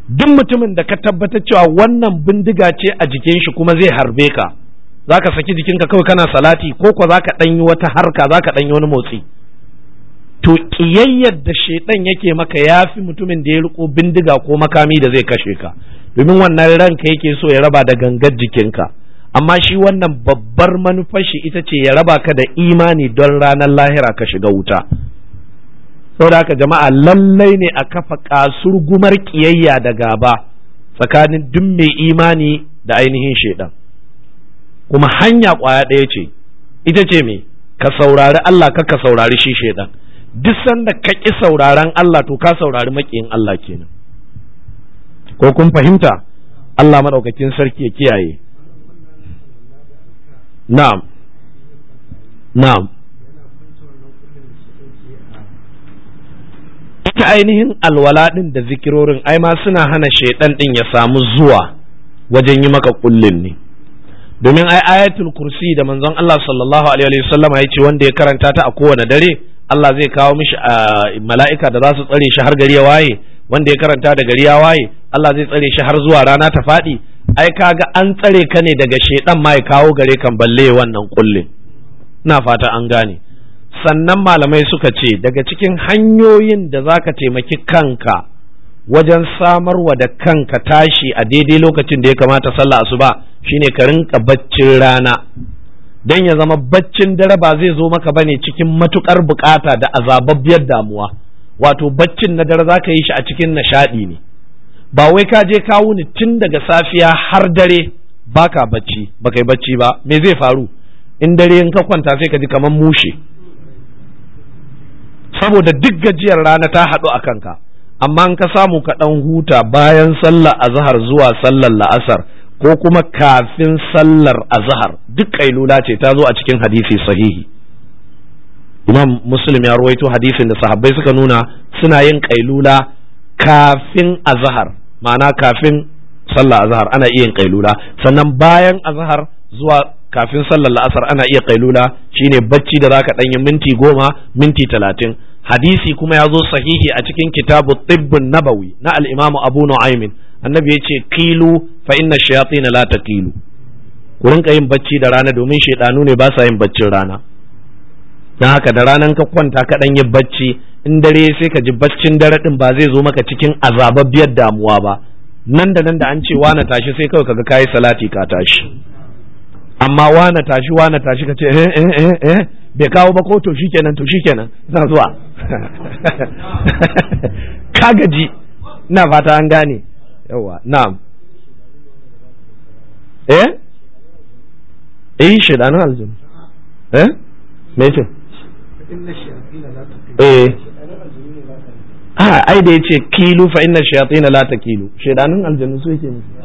duk mutumin da ka tabbatar cewa wannan bindiga ce a jikin shi kuma zai harbe ka za ka saki jikinka kawai kana salati ko ko za ka ɗanyi wata harka za ka ɗanyi wani motsi to ƙiyayyar da shaidan yake maka ya fi mutumin da ya riko bindiga ko makami da zai kashe ka domin wannan ranka yake so ya raba da gangar jikinka amma shi wannan babbar manufar shi ita ce ya raba ka da imani don ranar lahira ka shiga wuta saboda haka jama'a lallai ne a kafa kasur gumar kiyayya da gaba tsakanin duk mai imani da ainihin shaidan kuma hanya kwaya ɗaya ce ita ce me ka saurari Allah ka ka saurari shi shaidan duk sanda ka ƙi sauraron Allah to ka saurari maƙiyin Allah kenan ko kun fahimta Allah maɗaukakin sarki ya kiyaye na'am na'am ita ainihin alwala ɗin da zikirorin ai ma suna hana shaidan ɗin ya samu zuwa wajen yi maka kullin ne domin ai ayatul kursi da manzon Allah sallallahu alaihi wasallam ya ce wanda ya karanta ta a kowane dare Allah zai kawo mishi mala'ika da za su tsare shi har gari ya waye wanda ya karanta da gari ya waye Allah zai tsare shi har zuwa rana ta faɗi ai kaga an tsare ka ne daga shedan ma ya kawo gare kan balle wannan kullin ina fata an gane sannan malamai suka ce daga cikin hanyoyin da za ka taimaki kanka wajen samarwa da kanka tashi a daidai lokacin da ya kamata sallah asuba shine ka rinka baccin rana don ya zama baccin dare ba zai zo maka bane cikin matukar bukata da azababbiyar damuwa wato baccin na dare za ka yi shi a cikin nishadi ne ba wai ka je ka wuni tun daga safiya har dare baka bacci baka yi bacci ba me zai faru in dare in ka kwanta sai ka ji kamar mushe saboda duk gajiyar rana ta haɗu a kanka amma in ka samu ka ɗan huta bayan sallar azhar zuwa sallar la'asar ko kuma kafin sallar azhar duk kailula ce ta zo a cikin hadisi sahihi imam muslim ya ruwaito hadisin da sahabbai suka nuna suna yin kailula kafin azhar ma'ana kafin sallar azhar ana iya yin kailula sannan bayan azhar zuwa kafin sallar la'asar ana iya kailula shine bacci da zaka ɗanyi minti goma minti talatin hadisi kuma ya zo sahihi a cikin kitabu tibbun nabawi na al-imamu abu nu'aymin annabi ya ce kilu fa inna shayatin la taqilu ku rinka yin bacci da rana domin shaidanu ne ba sa yin baccin rana dan haka da ranan ka kwanta ka dan yi bacci in dare sai ka ji baccin dare din ba zai zo maka cikin azababbiyar damuwa ba nan da nan da an ce wana tashi sai kawai kaga kayi salati ka tashi amma wana tashi wana tashi ka ce eh eh eh eh bai kawo ba ko to shikenan to shikenan zan zuwa ka gaji ina fata an gane yawa na'am eh eh shedanin aljinu eh me ce eh a ai da yace kilu fa inna shayatin la takilu shedanin aljinu su yake nufi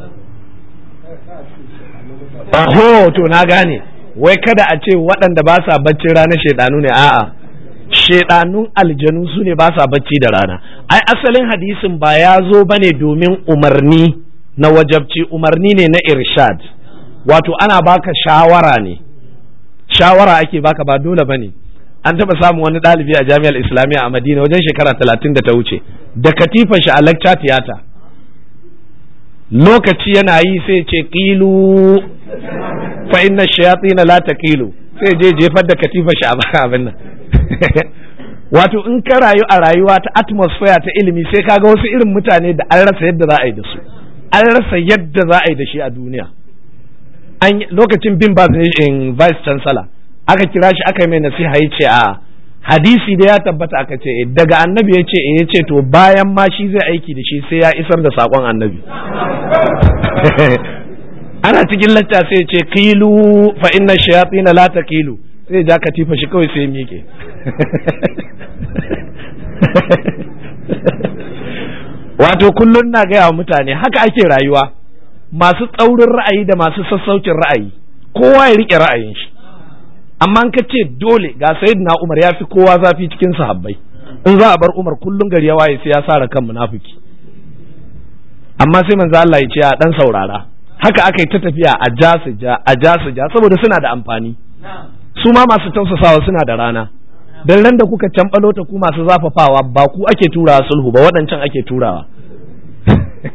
Oho, to na gane, wai kada a ce waɗanda ba sa bacci rana shaidanu ne, a'a, shaidanun aljanu su ne ba sa bacci da rana. Ai, asalin hadisin ba ya zo ba ne domin umarni na wajabci, umarni ne na irshad, wato ana baka shawara ne, shawara ake baka ba dole ba ne. An taɓa samun wani ɗalibi a jami'ar Islamiyya a Madina wajen shekara talatin da ta wuce, da katifan shi a lecture theater. lokaci yana yi sai ce kilu fa inna shayatin la taqilu sai je jefar da katifa shi a abin nan wato in ka rayu a rayuwa ta atmosphere ta ilimi sai kaga wasu irin mutane da an rasa yadda za a yi da su an rasa yadda za a yi da shi a duniya an lokacin bin ba in vice chancellor aka kira shi aka yi mai nasiha ya ce a hadisi da ya tabbata aka ce daga annabi ya ce ya ce to bayan ma shi zai aiki da shi sai ya isar da sakon annabi ana cikin lacca sai ce kilu fa inna shayatin la taqilu sai ja katifa shi kawai sai miƙe wato kullun na gaya wa mutane haka ake rayuwa masu tsaurin ra'ayi da masu sassaucin ra'ayi kowa ya rike ra'ayin shi amma ka ce dole ga sayyidina Umar ya fi kowa zafi cikin sahabbai in za a bar Umar kullun gari ya waye sai ya sara kan munafiki amma sai manzo Allah ya ce a dan saurara haka aka yi ta tafiya a ja su ja a ja su ja saboda suna da amfani su ma masu tausasawa suna da rana dan ran da kuka cambalo ta ku masu zafafawa ba ku ake turawa sulhu ba waɗancan ake turawa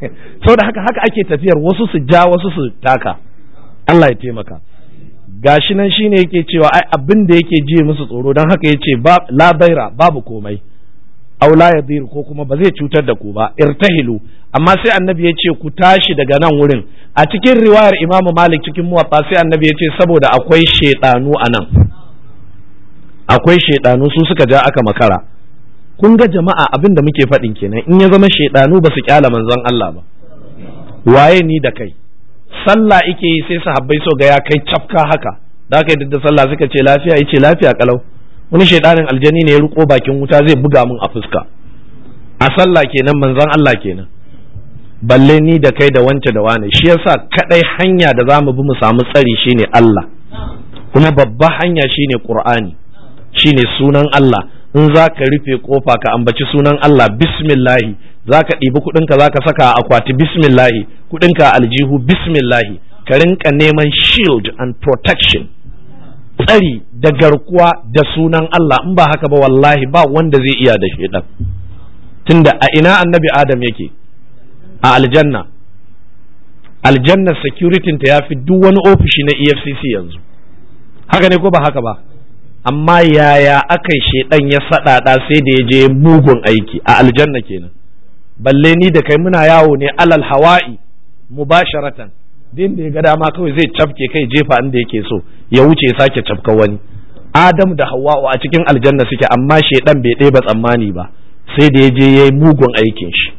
saboda haka haka ake tafiyar wasu su ja wasu su taka Allah ya taimaka gashi nan shine yake cewa ai abin da yake ji musu tsoro don haka yace ba la baira babu komai aw la yadir ko kuma ba zai cutar da ku ba irtahilu amma sai annabi ya ce ku tashi daga nan wurin a cikin riwayar imamu malik cikin muwatta sai annabi ya ce saboda akwai shaidanu a nan akwai shaidanu su suka ja aka makara kun ga jama'a abin da muke faɗin kenan in ya zama shaidanu ba su kyala manzon Allah ba waye ni da kai sallah ike yi sai sahabbai so ga ya kai cafka haka da aka yi da sallah suka ce lafiya yace lafiya kalau wani shaidanin aljani ne ya riko bakin wuta zai buga min a fuska a sallah kenan manzon Allah kenan balle ni da kai da wance da wane shi yasa kadai hanya da zamu bi mu samu tsari shine Allah kuma babba hanya shine Qur'ani shine sunan Allah in za ka rufe kofa ka ambaci sunan Allah bismillahi za ka ɗibi kuɗinka za ka saka a akwati bismillahi kuɗinka a aljihu bismillahi ka rinka neman shield and protection tsari da garkuwa da sunan Allah in ba haka ba wallahi ba wanda zai iya da shaidan tunda a ina annabi Adam yake a aljanna aljanna security ta yafi duk wani ofishi na EFCC yanzu haka ne ko ba haka ba amma yaya aka yi shaidan ya saɗaɗa sai da ya je mugun aiki a aljanna kenan balle ni da kai muna yawo ne alal hawa'i mubasharatan din da ya ga dama kawai zai cafke kai jefa inda yake so ya wuce ya sake cafka wani adam da hawa'u a cikin aljanna suke amma shaidan bai ɗeba tsammani ba sai da ya je ya yi mugun aikin shi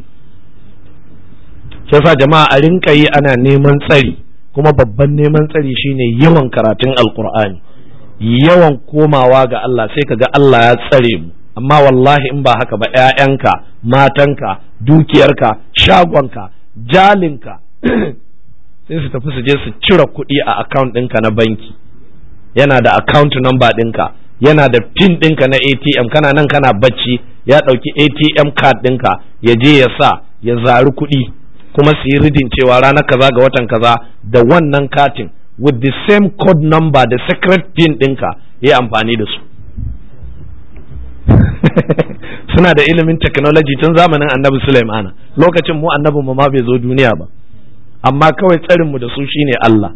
sa jama'a a rinka yi ana neman tsari kuma babban neman tsari shine yawan karatun alkur'ani yawan komawa ga Allah sai ka ga Allah ya tsare mu amma wallahi in ba haka ba ‘ya'yanka matanka dukiyarka shagonka jalinka sai su tafi su je su cire kuɗi a account ɗinka na banki yana da account number ɗinka yana da pin ɗinka na ATM kana nan kana bacci ya ɗauki ATM card ɗinka ya je ya sa ya zari kuɗi kuma su yi ridin cewa ranar kaza ga watan kaza da wannan katin with the same code number da secret pin ɗinka ya amfani da su suna da ilimin technology tun zamanin annabi Sulaimana lokacin mu annabin mu ma bai zo duniya ba amma kawai tsarin mu da su shine Allah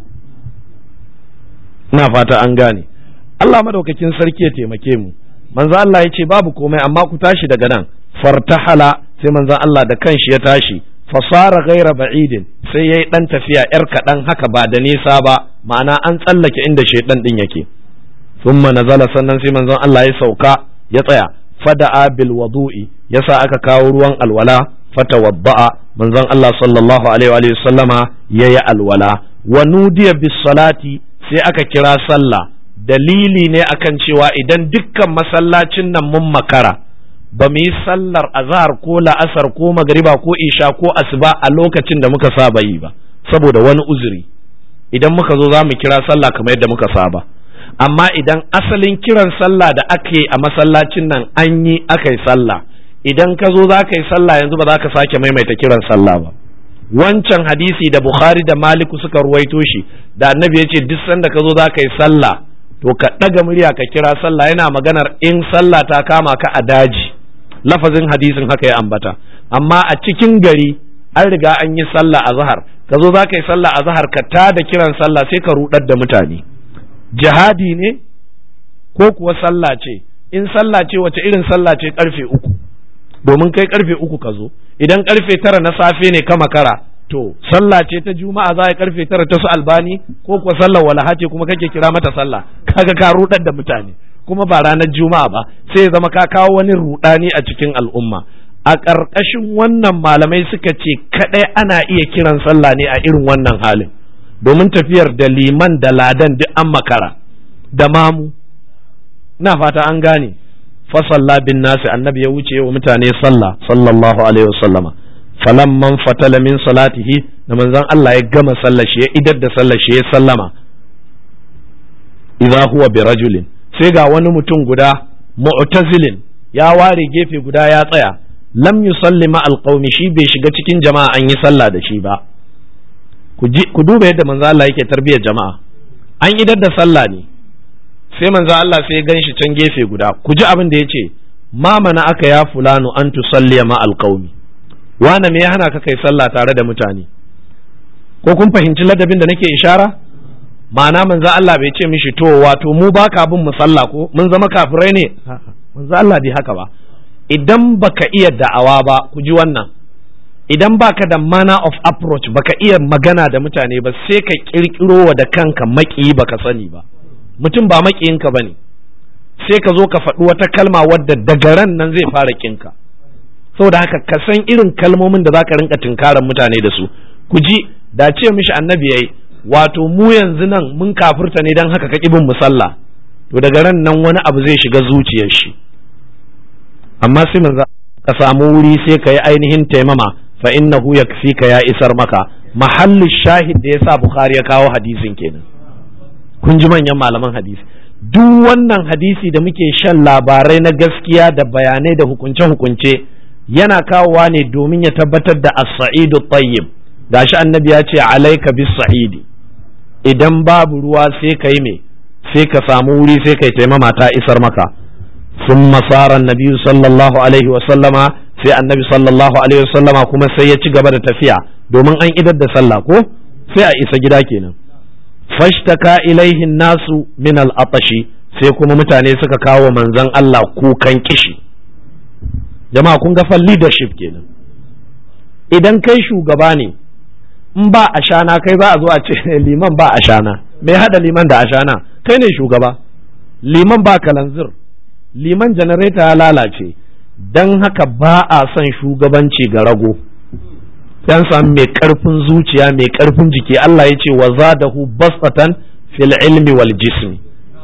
ina fata an gane Allah madaukakin sarki ya taimake mu manzo Allah ya ce babu komai amma ku tashi daga nan fartahala sai manzo Allah da kanshi ya tashi fasara gaira ba'idin sai yayi dan tafiya yar kaɗan haka ba da nisa ba ma'ana an tsallake inda shaidan din yake thumma nazala sannan sai manzon Allah ya sauka ya tsaya fada'a bil wudu'i yasa aka kawo ruwan alwala fatawadda'a manzon Allah sallallahu alaihi wa sallama yayi alwala wa nudiya bis salati sai aka kira sallah dalili ne akan cewa idan dukkan masallacin nan mun makara ba mu yi sallar azhar ko la'asar ko magariba ko isha ko asuba a lokacin da muka saba yi ba saboda wani uzuri idan muka zo za mu kira sallah kamar yadda muka saba amma idan asalin kiran sallah da aka yi a masallacin nan an yi aka yi sallah idan ka zo za ka yi sallah yanzu ba za ka sake maimaita kiran sallah ba wancan hadisi da bukhari da maliku suka ruwaito shi da annabi ya ce duk sanda ka zo za ka yi sallah to ka ɗaga murya ka kira sallah yana maganar in sallah ta kama ka a daji lafazin hadisin haka ya ambata amma a cikin gari an riga an yi sallah a zahar ka zo za ka yi sallah a zahar ka ta da kiran sallah sai ka rudar da mutane jihadi ne ko kuwa sallah ce in sallah ce wace irin sallah ce karfe uku domin kai karfe uku ka zo idan karfe tara na safe ne ka makara to sallah ce ta juma'a za a karfe tara ta su albani ko kuwa sallar walaha ce kuma kake kira mata sallah kaga ka rudar da mutane kuma ba ranar juma'a ba sai zama ka kawo wani rudani a cikin al'umma a ƙarƙashin wannan malamai suka ce kaɗai ana iya kiran sallah ne a irin wannan halin domin tafiyar da liman da ladan duk an makara da mamu na fata an gane fasalla bin nasi annabi ya wuce wa mutane sallah sallallahu alaihi wasallama falamman fatala min salatihi da manzon Allah ya gama sallar shi ya idar da sallar shi ya sallama idza huwa bi rajulin sai ga wani mutum guda mu'tazilin ya ware gefe guda ya tsaya lam yusalli ma alqaumi shi bai shiga cikin jama'a an yi sallah da shi ba ku duba yadda manzo Allah yake tarbiyyar jama'a an idar da sallah ne sai manzo Allah sai ya ganshi can gefe guda ku ji abin da yace ma mana aka ya fulanu an tusalli ma alqaumi wane me ya hana ka kai sallah tare da mutane ko kun fahimci ladabin da nake ishara ma'ana manzo Allah bai ce mishi to wato mu ba ka bin mu sallah ko mun zama kafirai ne manzo Allah bai haka ba idan baka iya da'awa ba ku ji wannan idan baka da manner of approach baka iya magana da mutane ba sai ka kirkiro wa da kanka maki baka sani ba mutum ba makiyinka bane sai ka zo ka faɗi wata kalma wadda daga ran nan zai fara kinka saboda haka ka san irin kalmomin da zaka rinka tunkaran mutane da su ku ji da ce mishi annabi yayi wato mu yanzu nan mun kafirta ne dan haka ka bin musalla to daga ran nan wani abu zai shiga zuciyar shi amma sai manzo ka samu wuri sai ka yi ainihin taimama fa innahu yakfika ya isar maka mahallu shahid da yasa bukhari ya kawo hadisin kenan kun ji manyan malaman hadisi duk wannan hadisi da muke shan labarai na gaskiya da bayanai da hukunce-hukunce yana kawowa ne domin ya tabbatar da as-sa'idu tayyib gashi annabi ya ce alaika bis sa'idi idan babu ruwa sai kai me sai ka samu wuri sai kai taimama ta isar maka ثم صار النبي صلى الله عليه وسلم sai annabi sallallahu alaihi wasallama kuma sai ya ci gaba da tafiya domin an idar da sallah ko sai a isa gida kenan fashtaka ilaihi nasu min al-atashi sai kuma mutane suka kawo manzon Allah kukan kishi jama'a kun ga fa leadership kenan idan kai shugaba ne in ba ashana kai za a zo a ce liman ba ashana me hada liman da ashana kai ne shugaba liman ba kalanzir liman janareta ya lalace don haka ba a son shugabanci ga rago yan samu mai karfin zuciya mai karfin jiki Allah ya ce wa zadahu basatan fil ilmi wal jismi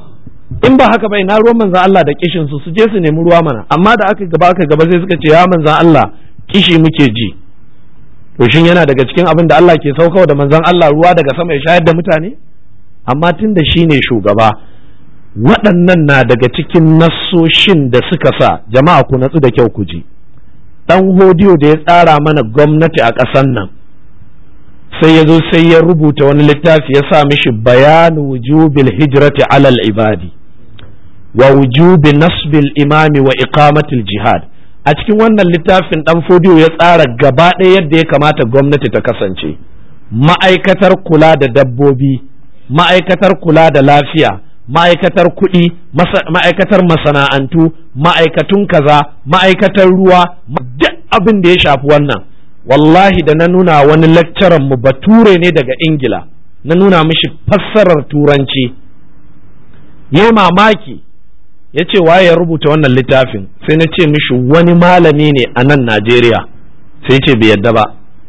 in ba haka bai na ruwan manzan Allah da kishin su su je su nemi ruwa mana amma da aka gaba aka gaba sai suka ce ya manzan Allah kishi muke ji to shin yana daga cikin abin da Allah ke saukawa da manzan Allah ruwa daga sama ya shayar da mutane amma tun da shi ne shugaba waɗannan na daga cikin nassoshin da suka sa jama'a ku natsu da kyau ku ji ɗan hodiyo da ya tsara mana gwamnati a ƙasan nan sai ya zo sai ya rubuta wani littafi ya sa mishi bayanu wujubil hijrati alal ibadi wa wujubi nasbil imami wa iqamatil jihad a cikin wannan littafin ɗan fodiyo ya tsara gaba ɗaya yadda ya kamata gwamnati ta kasance ma'aikatar kula da dabbobi ma'aikatar kula da lafiya ma'aikatar kuɗi ma'aikatar masana'antu ma'aikatun kaza ma'aikatar ruwa duk abin da ya shafi wannan wallahi da na nuna wani lecturer mu bature ne daga ingila na nuna mishi fassarar turanci ya mamaki ya ce waye ya rubuta wannan littafin sai na ce mishi wani malami ne a nan najeriya sai ce bai yadda ba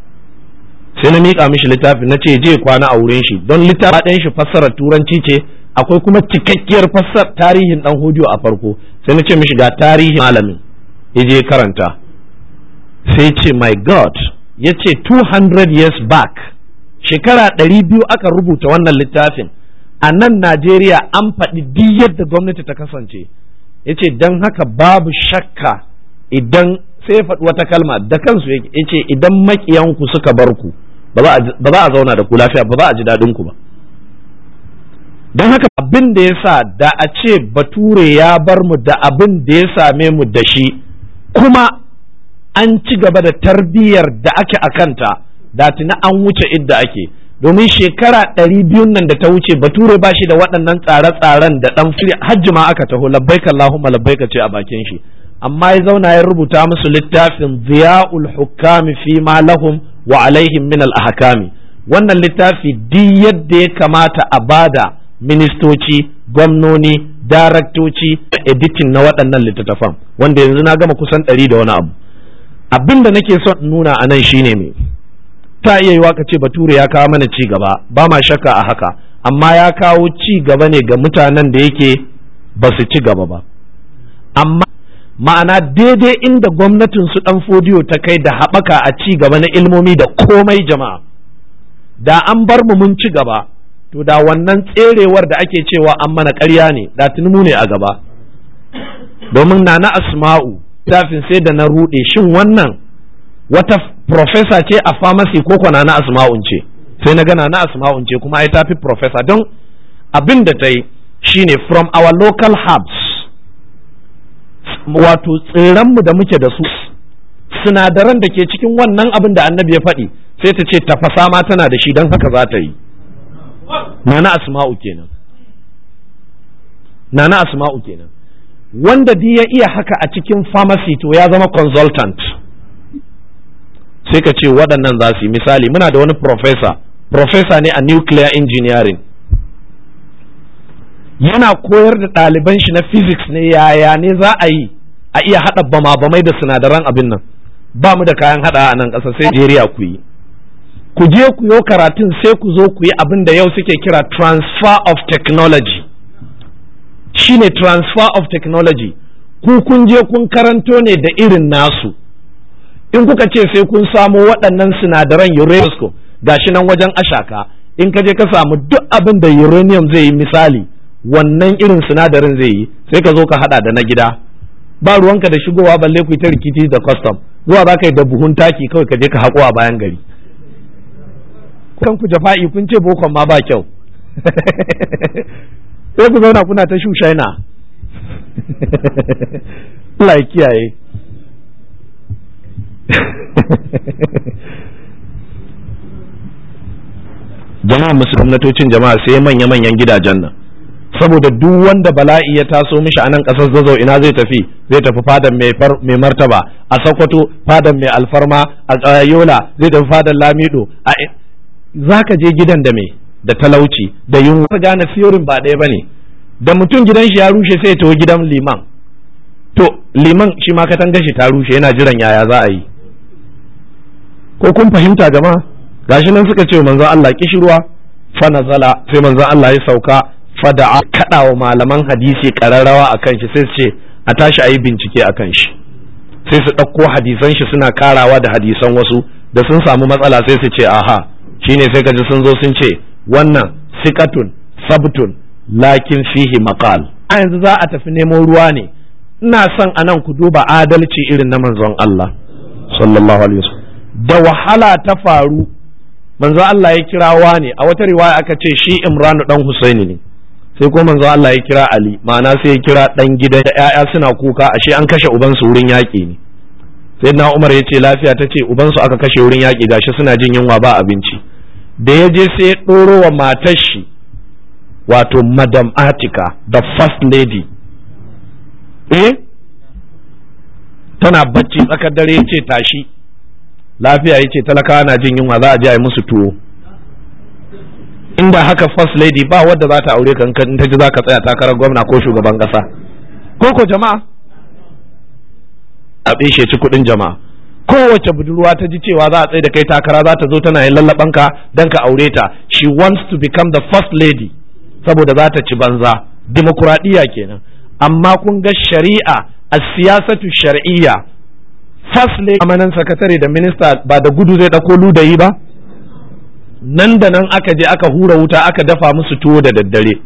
sai na miƙa mishi littafin na ce je kwana a wurin shi don littafin ɗayan shi fassarar turanci ce akwai kuma cikakkiyar fassar tarihin dan hudu a farko sai na ce mishi ga tarihin malamin ya je karanta sai ce my god ya ce 200 years back shekara 200 aka rubuta wannan littafin a nan najeriya an faɗi duk yadda gwamnati ta kasance ya ce don haka babu shakka idan sai ya faɗi wata kalma da kansu ya ce idan makiyanku suka bar ku ba za a zauna da ku lafiya ba za a ji daɗin ku ba don haka abin da ya sa da a ce bature ya bar mu da abin da ya same mu da shi kuma an ci gaba da tarbiyyar da ake a kanta da tuni an wuce idda ake domin shekara ɗari biyun nan da ta wuce bature ba shi da waɗannan tsare-tsaren da ɗan hajji ma aka taho labbaika Allahumma labbaika ce a bakin shi amma ya zauna ya rubuta musu littafin ziya'ul hukami fi ma lahum wa alaihim min al ahkami wannan littafi duk yadda ya kamata a bada ministoci gwamnoni daraktoci editing na waɗannan littattafan wanda yanzu na gama kusan ɗari da wani abu abin da nake son nuna a nan shine me ta iya yiwa ka ce bature ya kawo mana ci gaba ba ma shakka a haka amma ya kawo ci gaba ne ga mutanen da yake ba su ci gaba ba amma ma'ana daidai inda gwamnatin su ɗan fodiyo ta kai da haɓaka a ci gaba na ilmomi da komai jama'a da an bar mu mun ci gaba to da wannan tserewar da ake cewa an mana ƙarya ne da mu ne a gaba domin na na asma'u tafin sai da na ruɗe shin wannan wata profesa ce a pharmacy ko kwana na asma'un ce sai na gana na asma'un ce kuma ai tafi profesa don abin da ta yi shine from our local herbs wato tsiranmu da muke da su sinadaran da ke cikin wannan abin da annabi ya faɗi sai ta ce tafasa ma tana da shi don haka za ta yi nana asma'u kenan nana asma'u kenan wanda duk ya iya haka a cikin pharmacy to ya zama consultant sai ka ce waɗannan za su yi misali muna da wani professor professor ne a nuclear engineering yana koyar da ɗaliban shi na physics ne yaya ne za a yi a iya haɗa bama-bamai da sinadaran abin nan ba mu da kayan haɗa a nan ƙasa sai Najeriya ku yi ku je ku yo karatun sai ku zo ku yi abin da yau suke kira transfer of technology shine transfer of technology ku kun je kun karanto ne da irin nasu in kuka ce sai kun samo waɗannan sinadaran uranium gashi nan wajen ashaka in ka je ka samu duk abin da uranium zai yi misali wannan irin sinadarin zai yi sai ka zo ka hada da na gida ba ruwanka da shigowa balle ku ta rikici da custom zuwa za ka yi da buhun taki kawai ka je ka haƙo a bayan gari kan ku jafa'i kun ce bokon ma ba kyau sai ku zauna kuna ta shushaina Allah ya kiyaye jama'a musulmnatocin jama'a sai manya-manyan gidajen nan saboda duk wanda bala'i ya taso mishi a nan ƙasar zazzau ina zai tafi zai tafi fadan mai martaba a sokoto fadan mai alfarma a yola zai tafi fadan lamido a za ka je gidan da mai da talauci da yunwa gane fiyorin ba ɗaya ba ne da mutum gidan shi ya rushe sai ya tafi gidan liman to liman shi ma katanga shi ta rushe yana jiran yaya za a yi ko kun fahimta jama'a gashi nan suka ce manzon Allah kishirwa fa nazala sai manzon Allah ya sauka fada kada wa malaman hadisi kararrawa akan shi sai su ce a tashi ayi bincike akan shi sai su ɗauko hadisan shi suna karawa da hadisan wasu da sun samu matsala sai su ce aha shine sai kaji sun zo sun ce wannan sikatun sabtun lakin fihi maqal a yanzu za a tafi nemo ruwa ne ina son anan ku duba adalci irin na manzon Allah sallallahu alaihi wasallam da wahala ta faru manzo Allah ya kira wani a wata riwaya aka ce shi Imranu dan Husaini ne sai ko manzo Allah ya kira Ali ma'ana sai ya kira dan gidan ƴaƴa suna kuka ashe an kashe uban su wurin yaƙi ne sai na Umar ya ce lafiya ta ce uban su aka kashe wurin yaƙi gashi suna jin yunwa ba abinci da ya je sai ya ɗoro wa matar shi wato Madam Atika the first lady eh tana bacci tsakar dare ya ce tashi lafiya ya ce talakawa na jin yunwa za a je a yi musu tuwo inda haka first lady ba wadda za ta aure kan in ta ji za ka tsaya takarar gwamna ko shugaban kasa ko ko jama'a a shi ci kuɗin jama'a kowace budurwa ta ji cewa za a tsaye da kai takara za ta zo tana yin lallaban ka dan ka aure ta she wants to become the first lady saboda za ta ci banza dimokuraɗiyya kenan amma kun ga shari'a a siyasatu shar'iyya first lady amanan sakatare da minista ba da gudu zai ɗauko ludayi ba nan da nan aka je aka hura wuta aka dafa musu tuwo da daddare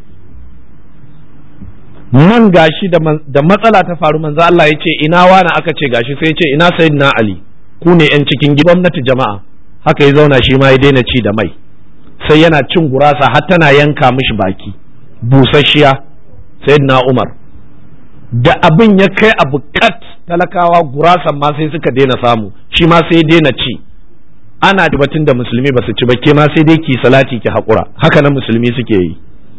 man gashi da matsala ta faru manzo Allah ya ce ina wani aka ce gashi sai ya ce ina sayyidina Ali ku ne yan cikin gwamnati jama'a haka ya zauna shi ma ya daina ci da mai sai yana cin gurasa har tana yanka mishi baki busasshiya sayyidina Umar da abin ya kai abu kat talakawa gurasan ma sai suka daina samu shi ma sai daina ci ana batun da musulmi ba su ci ba ke ma sai dai ki salati ki haƙura haka nan musulmi suke yi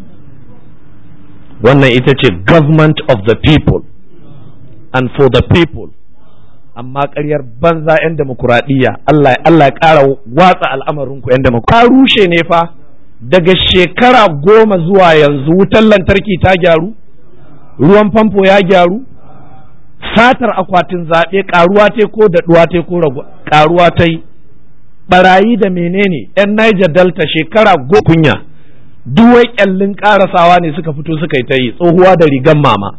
wannan ita ce government of the people and for the people amma ƙaryar banza 'yan demokuraɗiyya Allah Allah ya ƙara watsa al'amarinku 'yan demokuraɗiyya rushe ne fa daga shekara goma zuwa yanzu wutar lantarki ta gyaru ruwan famfo ya gyaru satar akwatin zaɓe ƙaruwa ta ko daɗuwa ta ko ƙaruwa ta yi barayi da menene yan Niger Delta shekara go kunya duk wai kyallin karasawa ne suka fito suka yi ta yi tsohuwa da rigan mama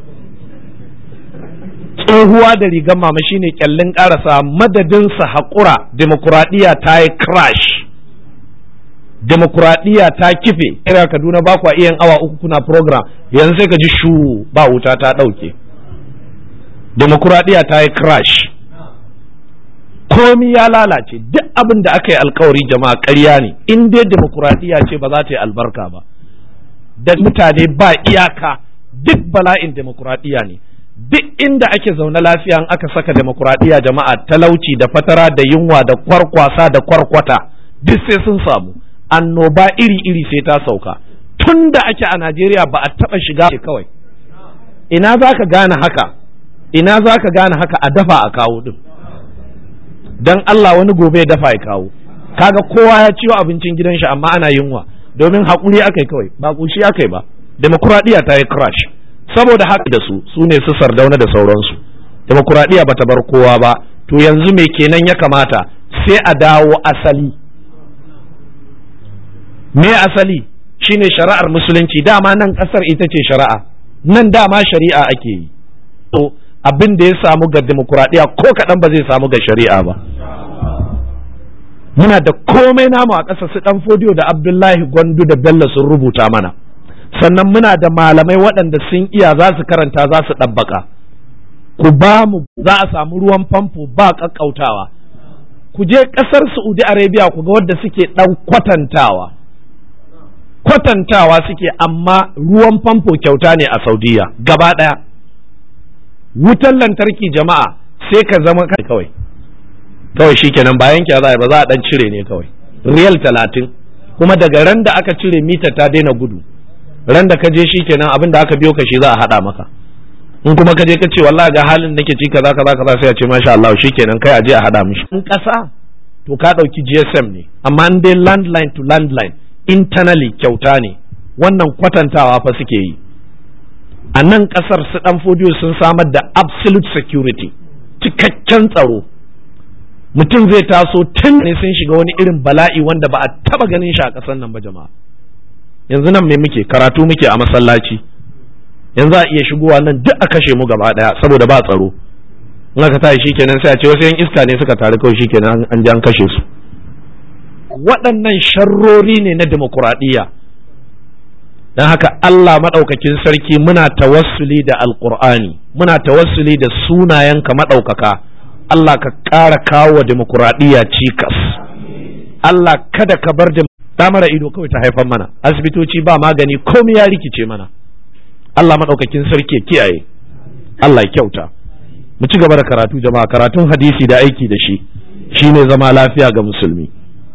tsohuwa da rigan mama shine kyallin karasa madadin sa haƙura demokuraɗiyya ta yi crash demokuraɗiyya ta kife kira Kaduna ba kwa iya awa uku kuna program yanzu sai ka ji shu ba wuta ta ɗauke demokuraɗiyya ta yi crash komi ya lalace duk abin da aka yi alkawari jama'a ƙarya ne in dai demokuraɗiyya ce ba za ta yi albarka ba da mutane ba iyaka duk bala'in demokuraɗiyya ne duk inda ake zaune lafiya in aka saka demokuraɗiyya jama'a talauci da fatara da yunwa da kwarkwasa da kwarkwata duk sai sun samu annoba iri-iri sai ta sauka tun da ake a Najeriya ba a taɓa shiga kawai ina za ka gane haka ina za ka gane haka a dafa a kawo din don Allah wani gobe ya dafa ya kawo kaga kowa ya ciwo abincin gidan shi amma ana yunwa domin haƙuri aka yi kawai ba ƙushi aka yi ba demokuraɗiyya ta yi crash saboda haka da su su ne su sardauna da sauransu demokuraɗiyya bata bar kowa ba to yanzu me kenan ya kamata sai a dawo asali me asali shine shari'ar musulunci dama nan ƙasar ita ce shari'a nan dama shari'a ake yi to abin da ya samu ga demokuraɗiyya ko kaɗan ba zai samu ga shari'a ba muna da komai namu a ƙasa su ɗan fodiyo da abdullahi gwandu da bello sun rubuta mana sannan muna da malamai waɗanda sun iya za su karanta za su ɗabbaka ku ba mu za a samu ruwan famfo ba ƙaƙƙautawa ku je ƙasar saudi arabia ku ga wadda suke ɗan kwatantawa kwatantawa suke amma ruwan famfo kyauta ne a saudiya gaba ɗaya wutan lantarki jama'a sai ka zama kawai kawai shikenan bayan ki za ba za a dan cire ne kawai riyal talatin kuma daga ran da aka cire mita ta daina gudu ran da ka je shikenan abin da aka biyo ka shi za a hada maka in kuma ka je ka ce wallahi ga halin nake ci kaza kaza kaza sai a ce masha Allah shikenan kai a je a hada mishi in kasa to ka dauki GSM ne amma in dai landline to landline internally kyauta ne wannan kwatantawa fa suke yi a nan kasar su dan fodiyo sun samar da absolute security cikakken tsaro mutum zai taso tun ne sun shiga wani irin bala'i wanda ba a taba ganin shi a ƙasar nan ba jama'a yanzu nan me muke karatu muke a masallaci yanzu a iya shigowa nan duk a kashe mu gaba daya saboda ba tsaro in aka tashi shikenan sai a ce wasu yan iska ne suka taru kawai shikenan an ji an kashe su waɗannan sharrori ne na demokuraɗiyya don haka Allah maɗaukakin sarki muna tawassuli da alƙur'ani muna tawassuli da sunayenka maɗaukaka Allah ka ƙara kawo wa demokuraɗiyya cikas Allah kada ka bar da mara ido kawai ta haifan mana asibitoci ba magani komai ya rikice mana Allah maɗaukakin sarki ya kiyaye Allah ya kyauta mu ci gaba da karatu jama'a karatun hadisi da aiki da shi shine zama lafiya ga musulmi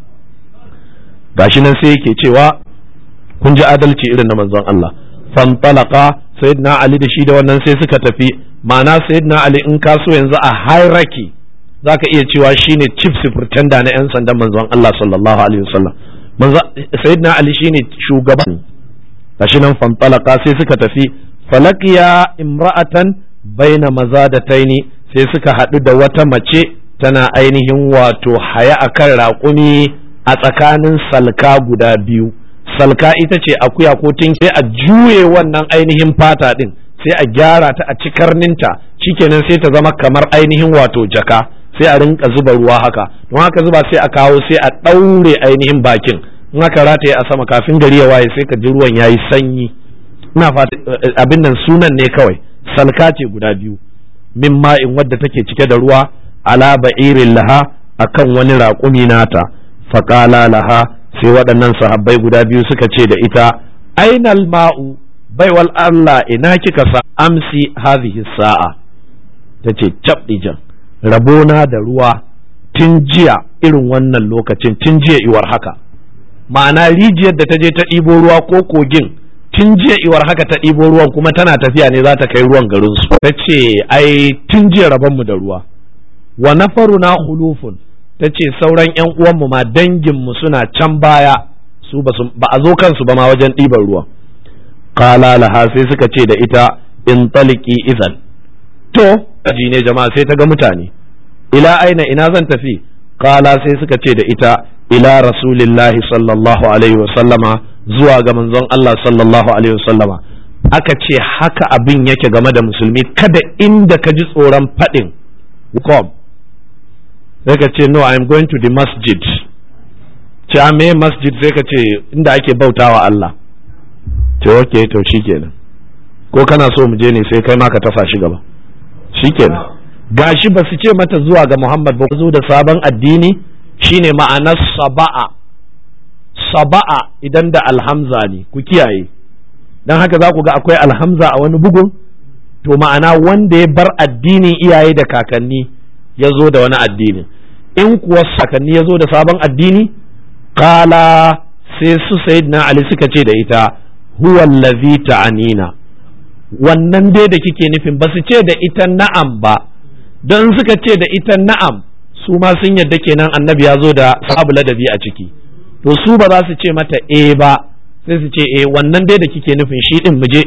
gashi nan sai yake cewa kun ji adalci irin na manzon Allah fantalaka sayyidina Ali da shi da wannan sai suka tafi ma'ana sayyidina Ali in ka so yanzu a hierarchy zaka iya cewa shine chief superintendent na yan sandan manzon Allah sallallahu alaihi wasallam manzo sayyidina Ali shine shugaban gashi nan fantalaka sai suka tafi falaqiya imra'atan baina mazadataini sai suka haɗu da wata mace tana ainihin wato haya akan raƙumi a tsakanin salka guda biyu salka ita ce akuya ko tun sai a juye wannan ainihin fata din sai a gyara ta a ci karninta shikenan sai ta zama kamar ainihin wato jaka sai a rinka zuba ruwa haka don haka zuba sai a kawo sai a ɗaure ainihin bakin in aka rataye a sama kafin gari ya waye sai ka ji ruwan yayi sanyi ina fata abin nan sunan ne kawai salka ce guda biyu min ma'in wadda take cike da ruwa ala ba'irin laha akan wani raƙumi nata faƙala laha sai waɗannan sahabbai guda biyu suka ce da ita ainal ma'u baiwal Allah ina kika sa amsi hadhihi sa'a ta ce cabdijan rabona da ruwa tun jiya irin wannan lokacin tun jiya iwar haka ma'ana rijiyar da ta je ta ɗibo ruwa ko kogin tun jiya iwar haka ta ɗibo ruwan kuma tana tafiya ne za ta kai ruwan garinsu ta ce ai tun jiya rabonmu da ruwa wa nafaruna hulufun ta ce sauran 'yan uwanmu ma danginmu suna can baya su ba a zo kansu ba ma wajen ɗiban ruwan kala laha sai suka ce da ita in taliki izan to aji ne jama'a sai ta ga mutane ila aina ina zan tafi kala sai suka ce da ita ila rasulillahi sallallahu alaihi wasallama zuwa ga manzon Allah sallallahu alaihi wasallama aka ce haka abin yake game da musulmi kada inda ka ji tsoron faɗin kom sai ka ce no i'm going to the masjid ce a me masjid sai ka ce inda ake bautawa Allah ce ok to shikenan ko kana so mu je ne sai kai ma ka tasa shi gaba shikenan gashi ba su ce mata zuwa ga Muhammad ba zo da sabon addini shine ma'anar saba'a saba'a idan da alhamza ne ku kiyaye dan haka za ku ga akwai alhamza a wani bugun to ma'ana wanda ya bar addinin iyaye da kakanni ya zo da wani addinin in kuwa kakanni ya zo da sabon addini kala sai su sayyidina ali suka ce da ita huwa allazi ta'anina wannan dai da kike nufin ba su ce da ita na'am ba don suka ce da ita na'am su ma sun yadda kenan annabi ya zo da sabu ladabi a ciki to su ba za su ce mata e ba sai su ce e wannan dai da kike nufin shi din muje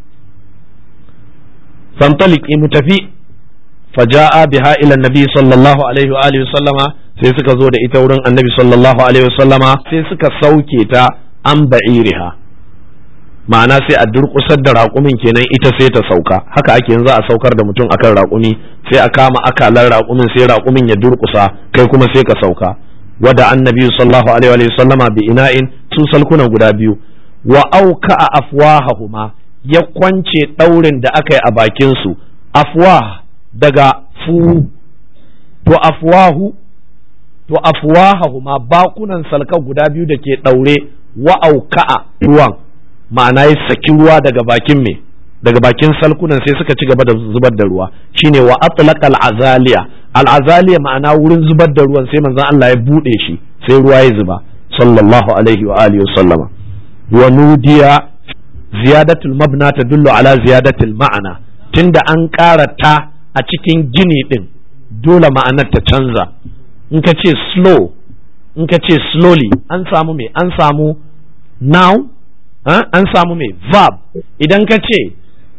fantaliki mu tafi faja'a biha ila nabi sallallahu alaihi wa alihi sallama sai suka zo da ita wurin annabi sallallahu alaihi wa sallama sai suka sauke ta an ba'iriha ma'ana sai a durƙusar da raƙumin kenan ita sai ta sauka haka ake yanzu a saukar da mutum akan raƙumi sai a kama akalan raƙumin sai raƙumin ya durƙusa kai kuma sai ka sauka wada annabi sallallahu alaihi wa sallama bi ina'in su salkuna guda biyu wa auka a afwahahuma ya kwance ɗaurin da aka yi a bakin su afwah daga fu to afwahu to afwahahuma bakunan salka guda biyu da ke ɗaure wa auka'a ruwan ma'ana ya saki ruwa daga bakin me daga bakin salkunan sai suka ci gaba da zubar da ruwa shine wa atlaqa al-azaliya al-azaliya ma'ana wurin zubar da ruwan sai manzon Allah ya bude shi sai ruwa ya zuba sallallahu alaihi wa alihi wa sallama wa nudiya ziyadatul mabna tadullu ala ziyadatul ma'ana tunda an ƙara ta a cikin gini din dole ma'anar ta canza in ka ce slow in ka ce slowly an samu me an samu now an samu mai verb idan ka ce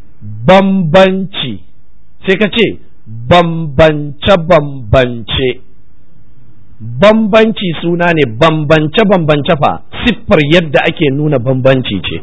bambanci sai ka ce bambance-bambance bambanci suna ne bambance-bambance fa siffar yadda ake nuna bambanci ce